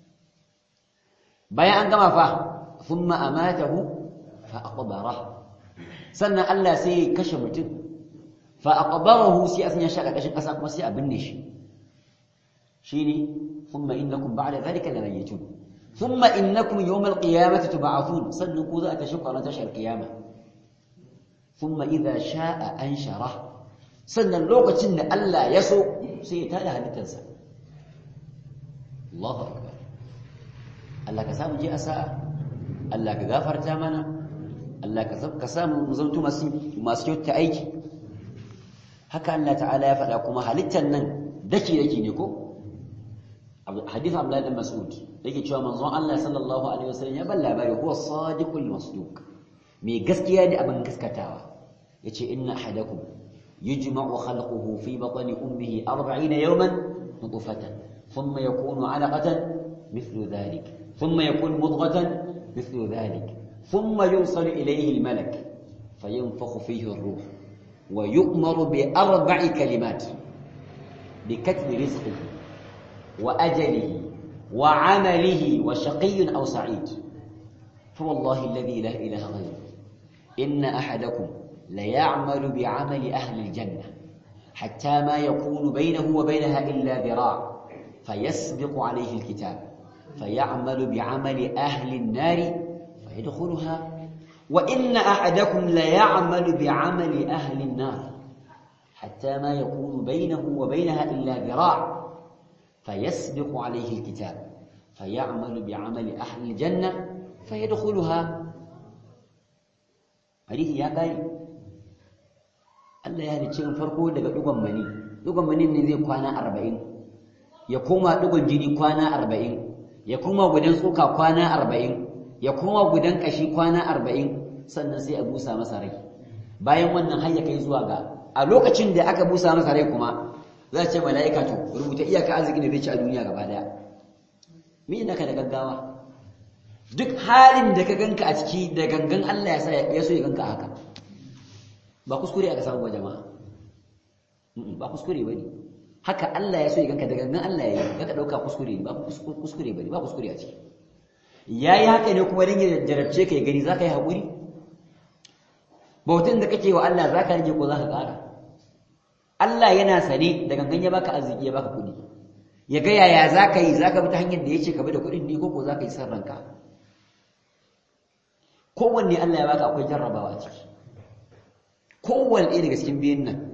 bayan an gama fa thumma amatahu fa aqbara sannan Allah sai ya kashe mutum fa aqbarahu sai asan ya shaka kashin kasa kuma sai a binne shi shine thumma innakum ba'da dhalika lamayitun thumma innakum yawm alqiyamati tub'athun sannan ku za ta shuka ran tashar qiyama thumma idha sha'a anshara sannan lokacin da Allah ya so sai ya tada halittarsa Allahu akbar Allah ka samu je asa Allah ka gafarta mana Allah ka samu mu zanto masu masu kyauta aiki haka Allah ta'ala ya faɗa kuma halittar nan dake dake ne ko hadith Abdullah bin Mas'ud yake cewa manzon Allah sallallahu alaihi wasallam ya ban labari huwa sadiqul masduq me gaskiya da abin gaskatawa yace inna ahadakum yujma'u khalquhu fi batni ummihi 40 yawman nutfatan thumma yakunu 'alaqatan mithlu dhalik thumma yakunu mudghatan mithlu dhalik thumma yursalu ilayhi al-malak fayanfakhu fihi ar-ruh wa yu'maru bi arba'i kalimat بكتب رزقه وأجله وعمله وشقي أو سعيد فوالله الذي لا إله غيره إن أحدكم ليعمل بعمل أهل الجنة حتى ما يكون بينه وبينها إلا ذراع فيسبق عليه الكتاب فيعمل بعمل أهل النار فيدخلها وإن أحدكم ليعمل بعمل أهل النار حتى ما يكون بينه وبينها إلا ذراع فيسبق عليه الكتاب فيعمل بعمل أهل الجنة فيدخلها حديث يا قاري Allah ya halicce in farko daga dugon mani dugon mani ne zai kwana 40 ya koma dugon jini kwana 40 ya koma gudan tsoka kwana 40 ya koma gudan kashi kwana 40 sannan sai a busa masa rai bayan wannan har ya kai zuwa ga a lokacin da aka busa masa rai kuma za ce mala'ika to rubuta iyaka arziki da zai ci a duniya gaba daya me naka da gaggawa duk halin da ka ganka a ciki da gangan Allah ya sa ya so ya ganka haka ba kuskure aka samu ba jama'a ba kuskure bane haka Allah ya so ya ganka da gangan Allah ya yi ka dauka kuskure ba kuskure bane ba kuskure a ciki yayi haka ne kuma dan ya jarabce ka ya gani zaka yi hakuri bautan da kake wa Allah zaka rage ko zaka ƙara Allah yana sane da gangan ya baka arziki ya baka kuɗi ya ga yaya zaka yi zaka bi ta hanyar da yace ka bi da kuɗin ne ko ko zaka yi san ranka kowanne Allah ya baka akwai jarrabawa a ciki kowanne ɗaya daga cikin biyun nan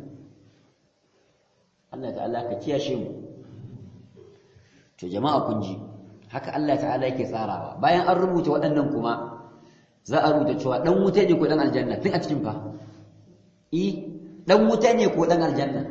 Allah ta'ala ka kiyashe mu to jama'a kun ji haka Allah ta'ala yake tsarawa bayan an rubuta waɗannan kuma za a rubuta cewa dan wuta ne ko dan aljanna tun a cikin fa i dan wuta ne ko dan aljanna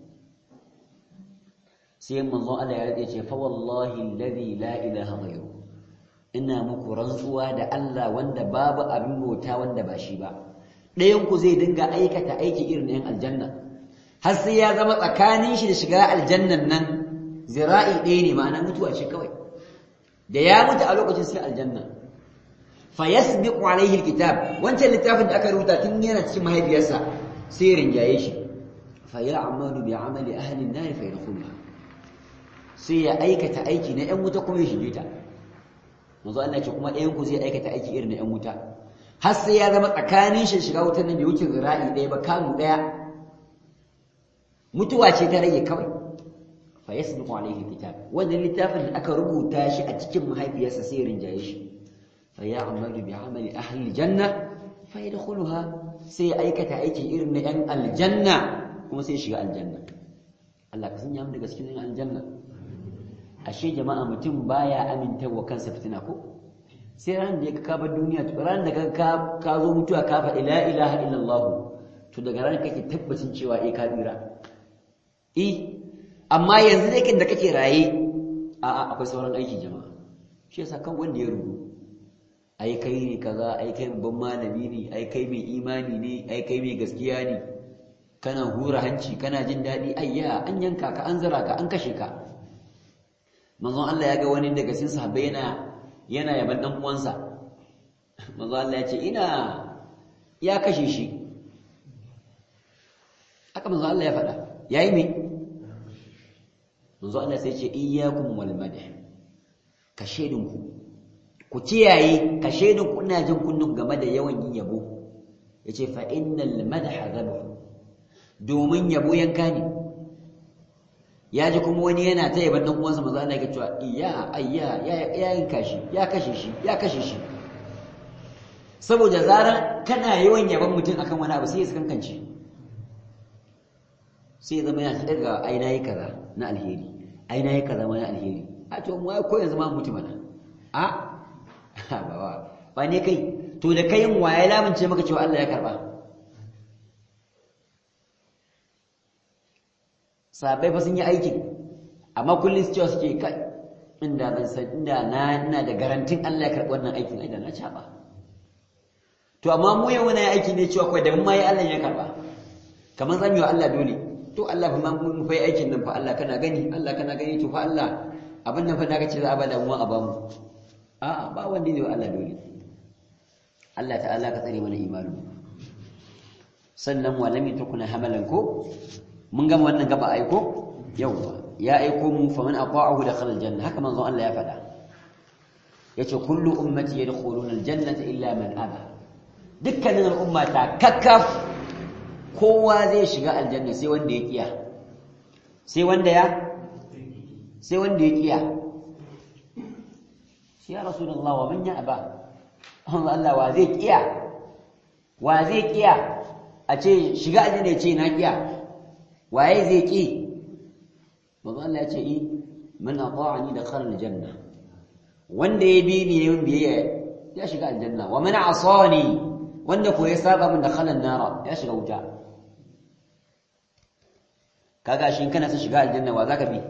sai manzo Allah ya rade ce fa wallahi alladhi la ilaha ghayru ina muku rantsuwa da Allah wanda babu abin bauta wanda ba shi ba ɗayan ku zai dinga aikata aiki irin yan aljanna har sai ya zama tsakanin shi da shiga aljannan nan zira'i ɗaya ne ma'ana mutuwa ce kawai da ya mutu a lokacin sai aljanna fayasbiqu alaihi alkitab wancan littafin da aka rubuta tun yana cikin mahaifiyarsa sai rinjaye shi fa ya'malu bi 'amali ahli an-nar fa yadkhuluha sai ya aikata aiki na 'yan wuta kuma ya shige ta manzo Allah ce kuma ɗayan ku zai aikata aiki irin na 'yan wuta har sai ya zama tsakanin shi shiga wutar nan bai wuce zira'i ɗaya ba kamu ɗaya mutuwa ce ta rage kawai fa yasbiqu alayhi kitab wannan littafin da aka rubuta shi a cikin mahaifiyarsa sai ya rinjaye shi fa ya'malu bi 'amali ahli janna fa yadkhuluha sai ya aikata aiki irin na 'yan aljanna kuma sai ya shiga aljanna Allah ka sanya mu daga cikin aljanna ashe jama'a mutum baya aminta wa kansa fitina ko sai ran da ya ka bar duniya to ran da ka ka zo mutuwa ka faɗi la ilaha illallah to daga ran kake tabbacin cewa eh ka tsira eh amma yanzu dai kin da kake raye a a akwai sauran aiki jama'a shi yasa kan wanda ya rubu ai kai ne kaza ai kai babban malami ne ai kai mai imani ne ai kai mai gaskiya ne kana hura hanci kana jin daɗi ayya an yanka ka an zara ka an kashe ka manzon Allah ya ga wani daga cikin sahabbai yana yana yaban dan uwansa manzon Allah ya ce ina ya kashe shi aka manzon Allah ya faɗa yayi me manzon Allah sai ya ce iyyakum wal madh ka shedin ku ku kiyaye ka shedin ku ina jin kunnun game da yawan yin yabo yace fa innal madha dhabh domin yabo yanka ne ya ji kuma wani yana ta yaban dan uwansa manzo Allah ya cewa iya ayya ya yanka shi ya kashe shi ya kashe shi saboda zaran kana yawan yaban mutum akan wani abu sai ya kankance sai zama yana daga ai nayi kaza na alheri ai nayi kaza ma na alheri a to mu ko yanzu ma mutum mana a ba ba ba ne kai to da kayin waye lamince maka cewa Allah ya karba sahabbai fa sun yi aikin amma kullum su cewa suke kai inda ban san inda na ina da garantin Allah ya karɓi wannan aikin ai da na caba to amma mu yau na aiki ne cewa kai da mun mai Allah ya karɓa kamar zamu yi wa Allah dole to Allah fa mun fa aikin nan fa Allah kana gani Allah kana gani to fa Allah abin nan fa da kace za a bada mu a bamu a'a ba wanda ne wa Allah dole Allah ta'ala ka tsare mana imani sannan wa lam yakuna hamalan ko mun gama wannan gaba aiko yawwa ya aiko mu faman ata'ahu dakhala aljanna haka manzo Allah ya faɗa yace kullu ummati yadkhuluna aljannata illa man aba dukkanin al'umma ta kakkaf kowa zai shiga aljanna sai wanda ya kiya sai wanda ya sai wanda ya kiya shi ya rasulullah wa man ya aba Allah wa zai kiya wa zai kiya a ce shiga aljanna ya ce na kiya waye zai ki manzo Allah ya ce i man ata'ani dakhala aljanna wanda ya bi ni yayin biyayya ya shiga aljanna wa man asani wanda ko ya saba min dakhala an-nara ya shiga wuta kaga shin kana son shiga aljanna wa zaka bi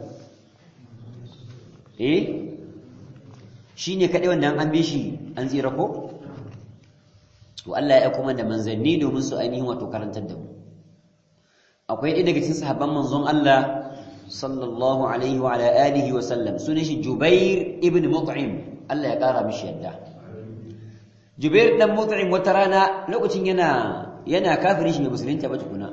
eh shine kadai wanda an bi shi an tsira ko to Allah ya kuma da manzanni domin su ainihin wato karantar da mu akwai ɗaya daga cikin sahabban manzon Allah sallallahu alaihi wa ala alihi wa sallam sunan shi Jubair ibn Mut'im Allah ya kara mishi yadda Jubair dan Mut'im wata rana lokacin yana yana kafiri shi ne musulunta ba tukuna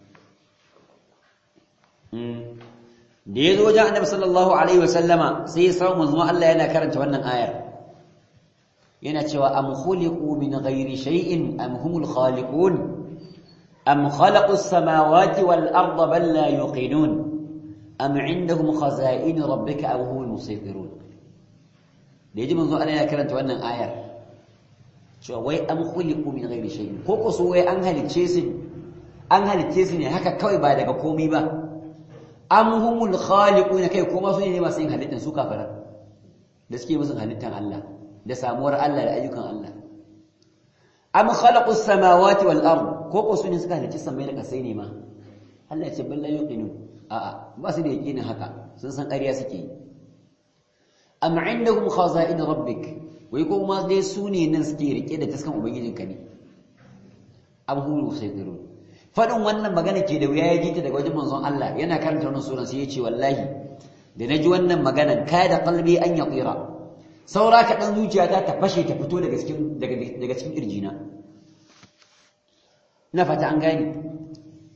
da ya zo wajen annabi sallallahu alaihi wa sallama sai ya samu manzon Allah yana karanta wannan ayar yana cewa am khuliqu min ghairi shay'in am humul khaliqun أم خلقوا السماوات والأرض بل لا يوقنون أم عندهم خزائن ربك أو هم المسيطرون ليجي منذ أنا كرنت وأنا آية شو وي أم خلقوا من غير شيء كوكو سوي أنهل تشيسن أنهل تشيسن هكا كوي بعد كومي با أم هم الخالقون كي كوما سوني ما سين هلتن سو كافرا da suke musun halittan Allah da samuwar Allah da ayyukan Allah am khalaqus samawati wal ard ko ko su ne suka halicci samai da kasai ne ma Allah ya ce balla yuqinu a a ba su da yaqinin haka sun san ƙarya suke yi am indahum khaza'in rabbik wai ko ma dai su ne nan suke rike da taskan ubangijinka ne am hum musaytirun fadin wannan magana ke da wuya ya ji ta daga wajen manzon Allah yana karanta wannan suran sai ya ce wallahi da naji wannan maganan kada qalbi an yaqira saura ka dan zuciyata ta fashe ta fito daga cikin daga daga cikin kirjina na fata an gani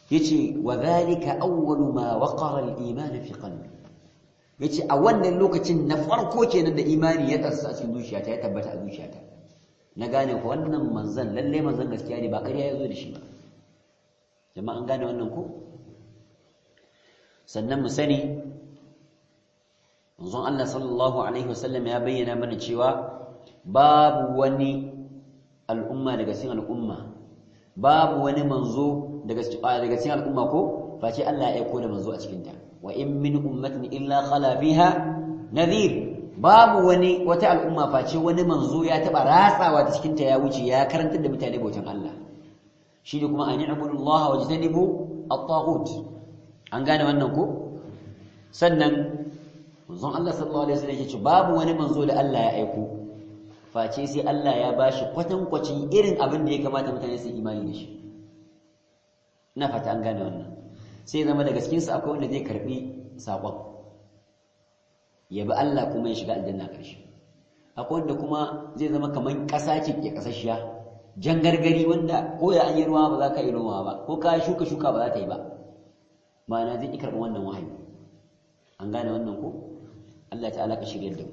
yace wa dhalika awwalu ma waqara al-iman fi qalbi yace a wannan lokacin na farko kenan da imani ya tsatsa a cikin zuciyata ya tabbata a zuciyata na gane ko wannan manzon lalle manzon gaskiya ne ba ƙarya yazo da shi ba jama'a an gane wannan ko sannan mu sani manzon Allah sallallahu alaihi wasallam ya bayyana mana cewa babu wani al'umma daga cikin al'umma babu wani manzo daga daga cikin al'umma ko face Allah ya aiko da manzo a cikin ta wa in min ummatin illa khala biha nadhir babu wani wata al'umma face wani manzo ya taba ratsawa ta cikin ta ya wuce ya karantar da mutane bautan Allah shi ne kuma an ya'budu Allah wa jtanibu at-taghut an gane wannan ko sannan manzon Allah sallallahu alaihi wasallam yace babu wani manzo da Allah ya aiko face sai Allah ya bashi kwatankwacin irin abin da ya kamata mutane su imani da shi ina fata an gane wannan sai zama daga cikin su akwai wanda zai karbi sakon ya bi Allah kuma ya shiga aljanna karshe akwai wanda kuma zai zama kaman kasa ce ke kasashiya jan gargari wanda ko da an yi ruwa ba za ka yi ruwa ba ko ka shuka shuka ba za ta yi ba ma'ana zai ki karɓi wannan wahayi an gane wannan ko Allah ta'ala ka shirya da mu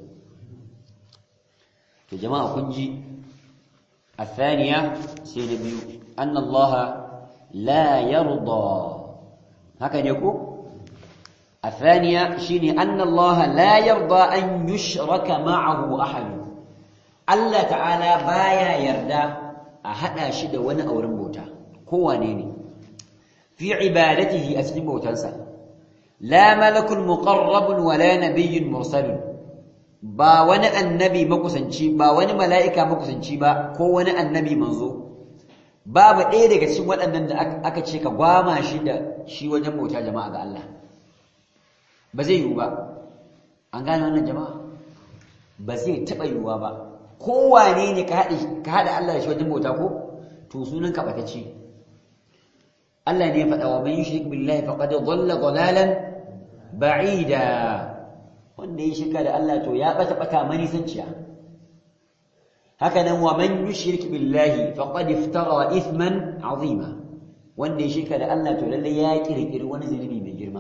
to jama'a kun ji الثانية سينبي أن الله لا يرضى هكذا يقول الثانية شيني أن الله لا يرضى أن يشرك معه أحد الله تعالى بايا يرضى أحد شد وانا أو رمبوتا هو نيني في عبادته أسلم وتنسى لا ملك مقرب ولا نبي مرسل ba wani annabi makusanci ba wani mala'ika makusanci ba ko wani annabi manzo babu ɗaya daga cikin waɗannan da aka ce ka gwama shi da shi wajen bauta jama'a ga Allah ba zai yiwu ba an gane wannan jama'a ba zai taɓa yiwuwa ba kowane ne ka haɗa Allah da shi wajen bauta ko to sunan ka ɓatacce Allah ne ya faɗa wa man yushrik billahi faqad dhalla dhalalan ba'ida wanda ya shirka da Allah to ya bata bata manisanciya haka nan wa man yushrik billahi faqad iftara ithman azima wanda ya shirka da Allah to lalle ya kirkiri wani zunubi mai girma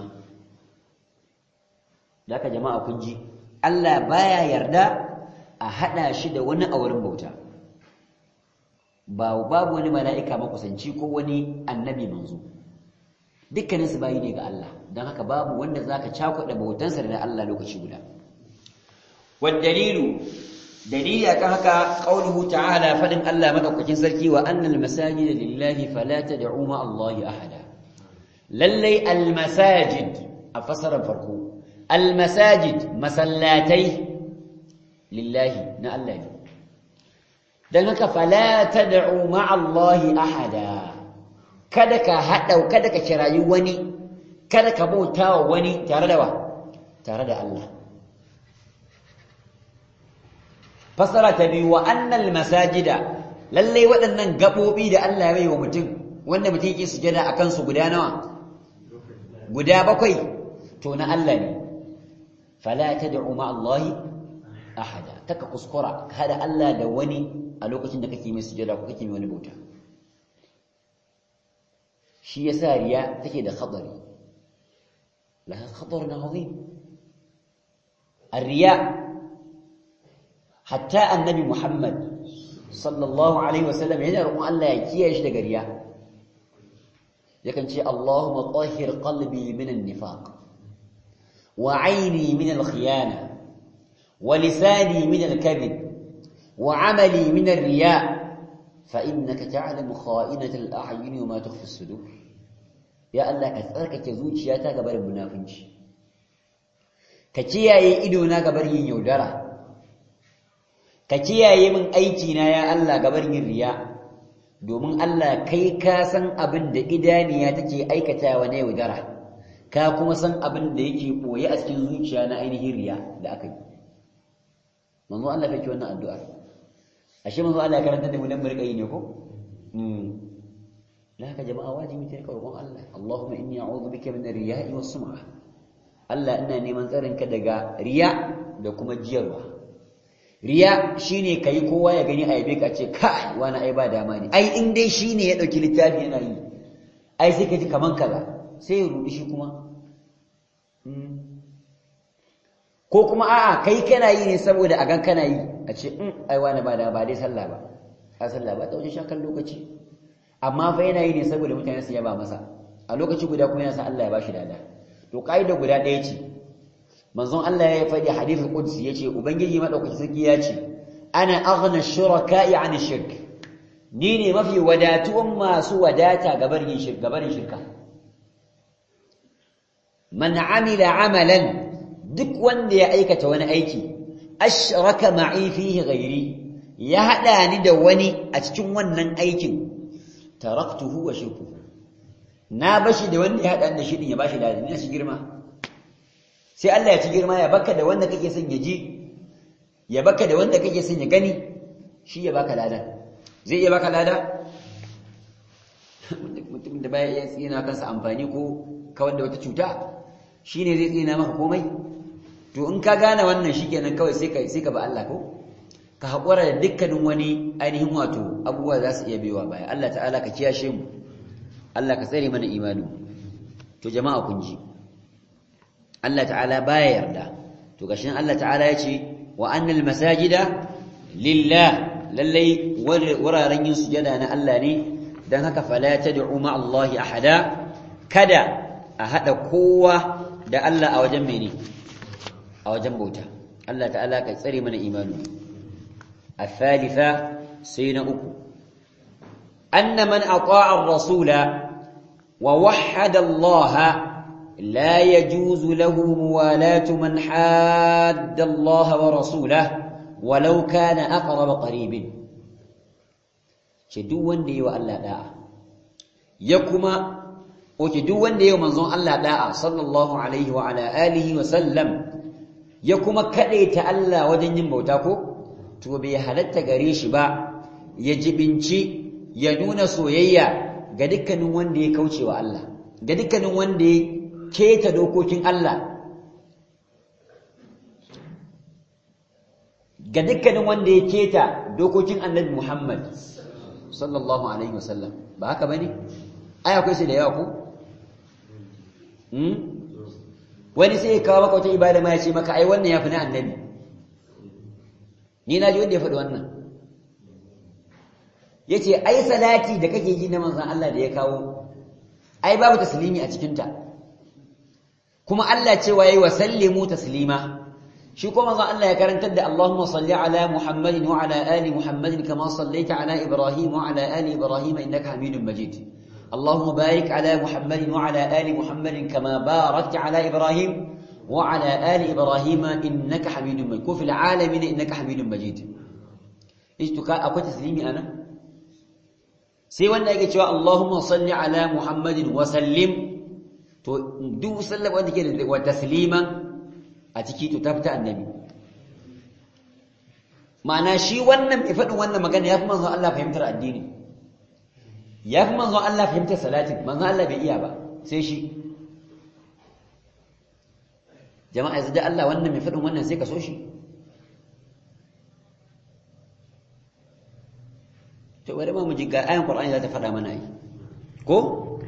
daga jama'a kun ji Allah baya yarda a hada shi da wani auren bauta ba babu wani mala'ika makusanci ko wani annabi manzo dukkanin su bayi ne ga Allah don haka babu wanda zaka cakuɗa bautansa da Allah lokaci guda wad dalilu dalili akan haka qauluhu ta'ala fadin Allah madaukakin sarki wa annal masajida lillahi fala tad'u ma Allah ahada lallai al masajid a fasaran farko al masajid masallatai lillahi na Allah ne dan haka fala tad'u ma Allah ahada kada ka haɗa kada ka kirayi wani kada ka bauta wa wani tare da wa tare da Allah fasara ta biyu wa annal masajida lalle waɗannan gaɓoɓi da Allah ya yi wa mutum wanda mutum yake sujada a kansu guda nawa guda bakwai to na Allah ne fala tad'u ma Allah ahada taka kuskura kada Allah da wani a lokacin da kake mai sujada ko kake mai wani bauta shi yasa riya take da khatari laha khatarun azim الرياء حتى النبي محمد صلى الله عليه وسلم yana roƙon Allah ya kiyaye shi daga riya yakan ce Allahumma tahhir qalbi min an-nifaq wa 'ayni min al-khiyana wa lisani min al-kadhib wa 'amali min ar-riya' fa innaka ta'lamu kha'inata al-a'yun wa ma tukhfi as-sudur ya Allah ka tsarkake zuciyata ga barin munafinci ka kiyaye idona ga barin yin yaudara ka kiyaye min aiki na ya Allah ga barin yin riya domin Allah kai ka san abin da idaniya take aikatawa na yaudara ka kuma san abin da yake boye a cikin zuciya na ainihin riya da aka yi manzo Allah kake wannan addu'a ashe manzo Allah karanta da mu dan murƙayi ne ko la ka jama'a wajibi ta roƙon Allah Allahumma inni a'udhu bika min ar-riya'i was-sum'ah Allah ina neman tsarinka daga riya da kuma jiyarwa riya shine kai kowa ya gani a yabe ka ce kai wani ai ba dama ne ai in dai shine ya dauki littafi yana yi ai sai ka ji kaman kaza sai ya rudi shi kuma ko kuma a'a kai kana yi ne saboda a gan kana yi a ce in ai wani ba da ba dai sallah ba a sallah ba ta wajen shakan lokaci amma fa yana yi ne saboda mutane su yaba masa a lokaci guda kuma yana sa Allah ya bashi dada to kaida guda ɗaya ce manzon Allah ya faɗi hadithul qudsi yace ubangiji madaukaki sarki ya ce ana aghna shuraka'i 'an shirk ni ne mafi wadatuwan masu wadata gabarin shirka gabarin shirka man amila amalan duk wanda ya aikata wani aiki ashraka ma'i fihi ghairi ya hada ni da wani a cikin wannan aikin taraktuhu wa shirkuhu na bashi da wanda ya hada da shi din ya bashi da ni shi girma sai Allah ya ci girma ya baka da wanda kake son ya ji ya baka da wanda kake son ya gani shi ya baka ladan zai iya baka lada mutum da baya iya tsina kansa amfani ko kawar da wata cuta shine zai tsina maka komai to in ka gane wannan shikenan kawai sai ka sai ka ba Allah ko ka haƙura da dukkanin wani ainihin wato abubuwa za su iya biyowa baya Allah ta'ala ka kiyashe mu Allah ka tsare mana imani to jama'a kun ji Allah ta'ala baya yarda to gashin Allah ta'ala ya ce wa annal masajida lillah lallai wuraren yin sujada na Allah ne dan haka fala tad'u ma Allah ahada kada a hada kowa da Allah a wajen mene a wajen bauta Allah ta'ala ka tsare mana imani الثالثة سين أكو أن من أطاع الرسول ووحد الله لا يجوز له موالاة من حاد الله ورسوله ولو كان أقرب قريب شدوان دي وألا داع يكما وشدوان دي ومنظوم ألا داع صلى الله عليه وعلى آله وسلم يكما كأيت ألا وجن بوتاكو to bai halatta gare shi ba ya jibinci ya nuna soyayya ga dukkanin wanda ya kauce wa Allah ga dukkanin wanda ya keta dokokin Allah ga dukkanin wanda ya keta dokokin Annabi Muhammad sallallahu alaihi wasallam ba haka bane ai akwai shi da yawa ko hmm wani sai ya kawo maka wata ibada ma ya ce maka ai wannan yafi na annabi ni na ji wanda ya faɗi wannan ya ce ai salati da kake ji na manzan Allah da ya kawo ai babu taslimi a cikinta kuma Allah cewa yayi wa sallimu taslima shi kuma manzan Allah ya karantar da Allahumma salli ala Muhammadin wa ala ali Muhammadin kama sallaita ala Ibrahim wa ala ali Ibrahim innaka Hamidum Majid اللهم بارك على محمد وعلى آل محمد كما باركت على إبراهيم وعلى آل إبراهيم إنك حميد مجيد في العالمين إنك حميد مجيد إيش تكا أكو تسليمي أنا sai wanda yake cewa Allahumma salli ala Muhammadin wa sallim to duk sallam wanda ke da wa tasliman a ciki to ta fita annabi ma'ana shi wannan mai faɗin wannan magana yafi manzon Allah fahimtar addini yafi manzon Allah fahimtar salatin manzon Allah bai iya ba sai shi jama'a yanzu da Allah wannan mai faɗin wannan sai ka so shi to bari ma mu ji ga ayan Qur'ani za ta faɗa mana yi ko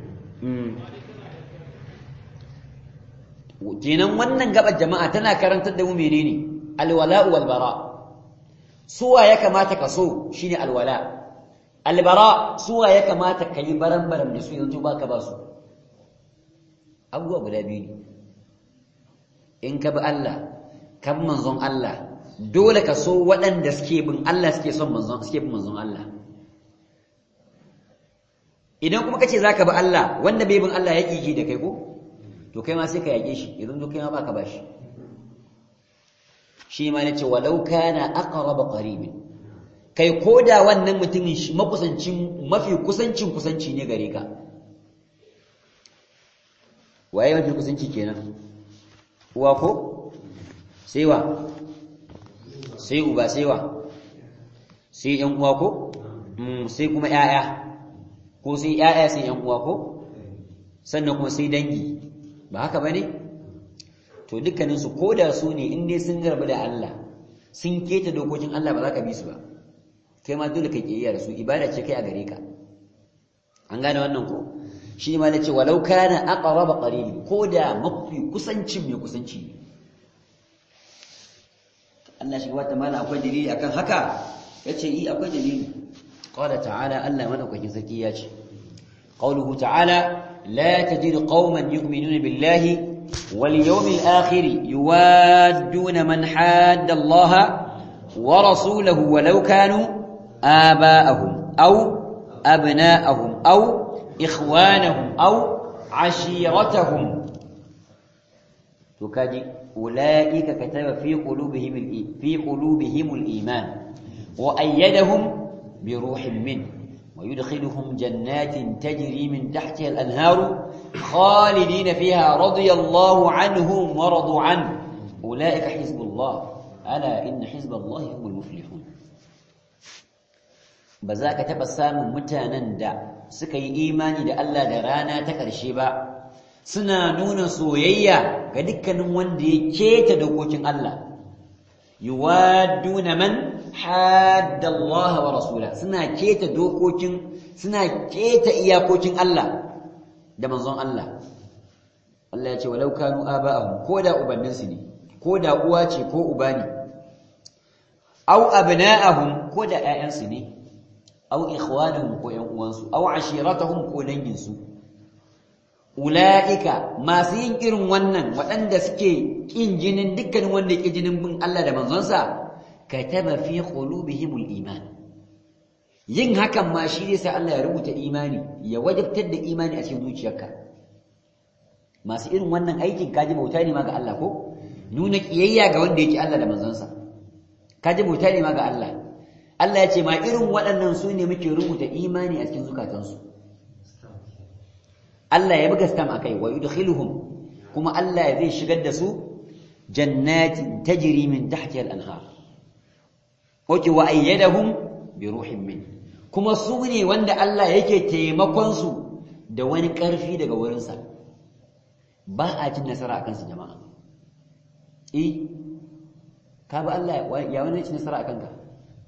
kenan wannan gabar jama'a tana karantar da mu menene alwala'u wal bara suwa ya kamata ka so shine alwala albara suwa ya kamata ka yi baran-baran da su yanzu baka ba su abubuwa guda biyu ne in ka bi Allah ka bi manzon Allah dole ka so waɗanda suke bin Allah suke son manzon suke bin manzon Allah idan kuma kace zaka bi Allah wanda bai bin Allah ya kike da kai ko to kai ma sai ka yake shi idan to kai ma baka bashi shi ma nace walau kana aqrab qarib kai koda wannan mutumin makusancin mafi kusancin kusanci ne gare ka waye mafi kusanci kenan uwa ko sai wa sai uba sai wa sai yan uwa ko sai kuma ƴaƴa ko sai ƴaƴa sai yan uwa ko sannan kuma sai dangi ba haka bane to dukkanin su koda su ne in dai sun garba da Allah sun keta dokokin Allah ba za ka bi su ba kai ma dole ka kiyaya da su ibada ce kai a gare ka an gane wannan ko shi ma nace walau kana aqrab qarib ko da mafi kusancin mai kusanci Allah shi wata mala akwai dalili akan haka yace yi akwai dalili qala ta'ala Allah madaukakin sarki ya ce qawluhu ta'ala la tajidu qauman yu'minuna billahi wal yawmil akhir yuwadduna man hadda Allah wa rasulahu walau kanu aba'ahum aw abna'ahum aw ikhwanahum aw ashiratahum to kaji ulaika kataba fi qulubihim fi qulubihim al-iman wa ayyadahum bi ruhin min ويدخلهم جنات تجري من تحتها الأنهار خالدين فيها رضي الله عنهم ورضوا عنه أولئك حزب الله ألا إن حزب الله هم المفلحون بذاك تبسام متانا دا سكي إيماني دا ألا درانا تكرشي با suna nuna soyayya ga dukkanin wanda ya keta dokokin Allah yuwadduna man hadda Allah wa rasula suna keta dokokin suna keta iyakokin Allah da manzon Allah Allah ya ce walau kanu aba'ahum ko da ubanninsu ne ko da uwa ce ko uba ne aw abna'ahum ko da ƴaƴansu ne aw ikhwanuhum ko ƴan uwansu aw ashiratahum ko danginsu ula'ika masu yin irin wannan waɗanda suke ƙin jinin dukkanin wanda ya jinin bin Allah da manzonsa kataba fi qulubihimul iman yin hakan ma shi ne sai Allah ya rubuta imani ya wajabtar da imani a cikin zuciyarka masu irin wannan aikin kaji bauta ne ma ga Allah ko nuna kiyayya ga wanda yake Allah da manzonsa kaji bauta ne ma ga Allah Allah ya ce ma irin waɗannan su ne muke rubuta imani a cikin zukatansu Allah ya buga stam akai wa yudkhiluhum kuma Allah zai shigar da su jannatin tajri min tahtiha al-anhar oke wa ayyadahum bi ruhin min kuma su ne wanda Allah yake taimakon su da wani karfi daga wurin sa ba a cin nasara akan su jama'a eh ka ba Allah ya wani cin nasara akan ka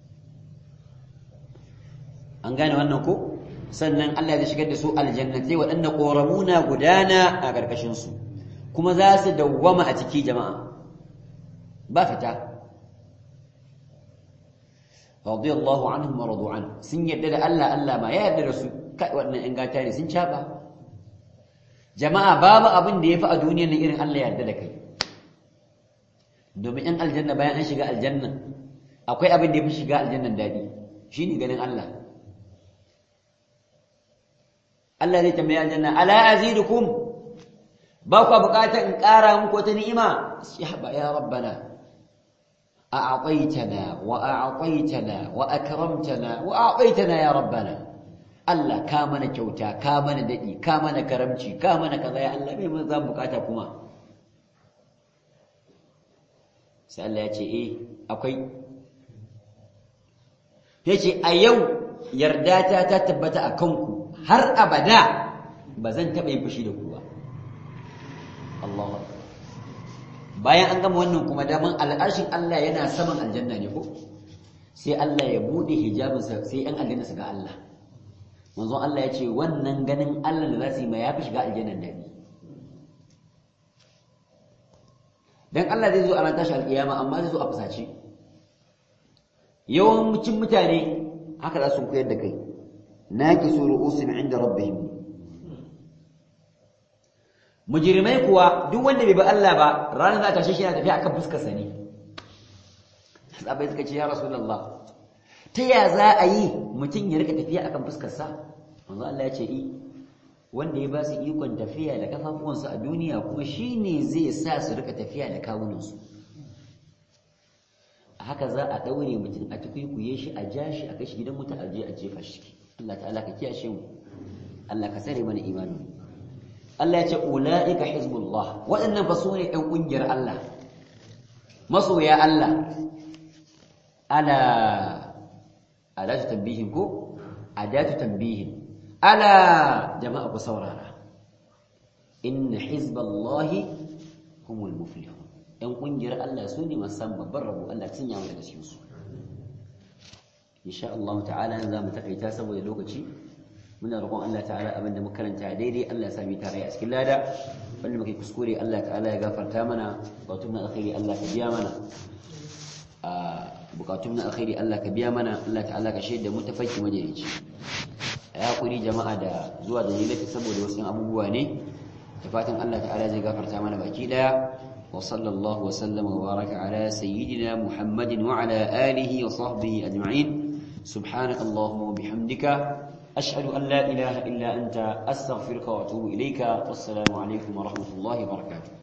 an gane wannan ko sannan Allah zai shigar da su aljannatai waɗanda ƙoramuna gudana a ƙarƙashinsu kuma za su dawwama a ciki jama'a ba fita radiyallahu anhum wa radu an sun yadda da Allah Allah ma ya yarda da su kai waɗannan ƴan gata ne sun caba jama'a babu abin da yafi a duniyar nan irin Allah ya yarda da kai domin ƴan aljanna bayan an shiga aljanna akwai abin da yafi shiga aljannan daɗi shine ganin Allah Allah zai tambaye aljanna ala azidukum ba ku bukatar in ƙara muku wata ni'ima ya ba ya rabbana a'taytana wa a'taytana wa akramtana wa a'taytana ya rabbana Allah ka mana kyauta ka mana dadi ka mana karamci ka mana kaza ya Allah bai mun zan bukata kuma sai Allah ya ce eh akwai yace a yau yarda ta ta tabbata a kanku har abada ba zan taɓa yin fushi da ku ba Allahu bayan an gama wannan kuma daman al'arshin Allah yana saman aljanna ne ko sai Allah ya bude hijabinsa sai yan aljanna su ga Allah manzon Allah ya ce wannan ganin Allah da za su yi ma ya fi shiga aljannan daɗi dan Allah zai zo a ran tashi alƙiyama amma zai zo a fusace yawancin mutane haka za su koyar da kai naqisu ru'usin 'inda rabbihim mujrimai kuwa duk wanda bai bi Allah ba ranar za ta shi yana tafiya akan fuskar sa ne sahabbai suka ce ya rasulullah ta ya za a yi mutum ya rika tafiya akan fuskar sa manzo Allah ya ce i wanda ya ba su ikon tafiya da kafafuwansu a duniya kuma shine zai sa su rika tafiya da kawunansu a haka za a daure mutum a tukuikuye shi a ja shi a kashi gidan mutum a je a jefa shi Allah ta'ala ka kiyashe mu Allah ka tsare mana imani Allah ya ce ulaika hizbullah waɗannan fa sune ɗan ƙungiyar Allah masoya Allah ala adatu tambihin ko adatu tambihin ala jama'a ku saurara inna hizballahi humul muflihun ɗan ƙungiyar Allah su ne masu san babban rabo Allah sun yawo daga cikinsu insha Allah ta'ala za mu takaita saboda lokaci muna roƙon Allah ta'ala abin da muka karanta daidai Allah ya sami tare a cikin lada wanda muke kuskure Allah ta'ala ya gafarta mana bukatun na alkhairi Allah ka biya mana a bukatun na alkhairi Allah ka biya mana Allah ta'ala ka shaida mu tafarki majalici ya hakuri jama'a da zuwa da nilata saboda wasu abubuwa ne da fatan Allah ta'ala zai gafarta mana baki daya wa sallallahu wa sallama wa baraka ala sayyidina Muhammadin wa ala alihi wa sahbihi ajma'in subhanaka allahumma wa bihamdika ashhadu an la ilaha illa anta astaghfiruka wa atubu ilayka wassalamu alaikum wa rahmatullahi wa barakatuh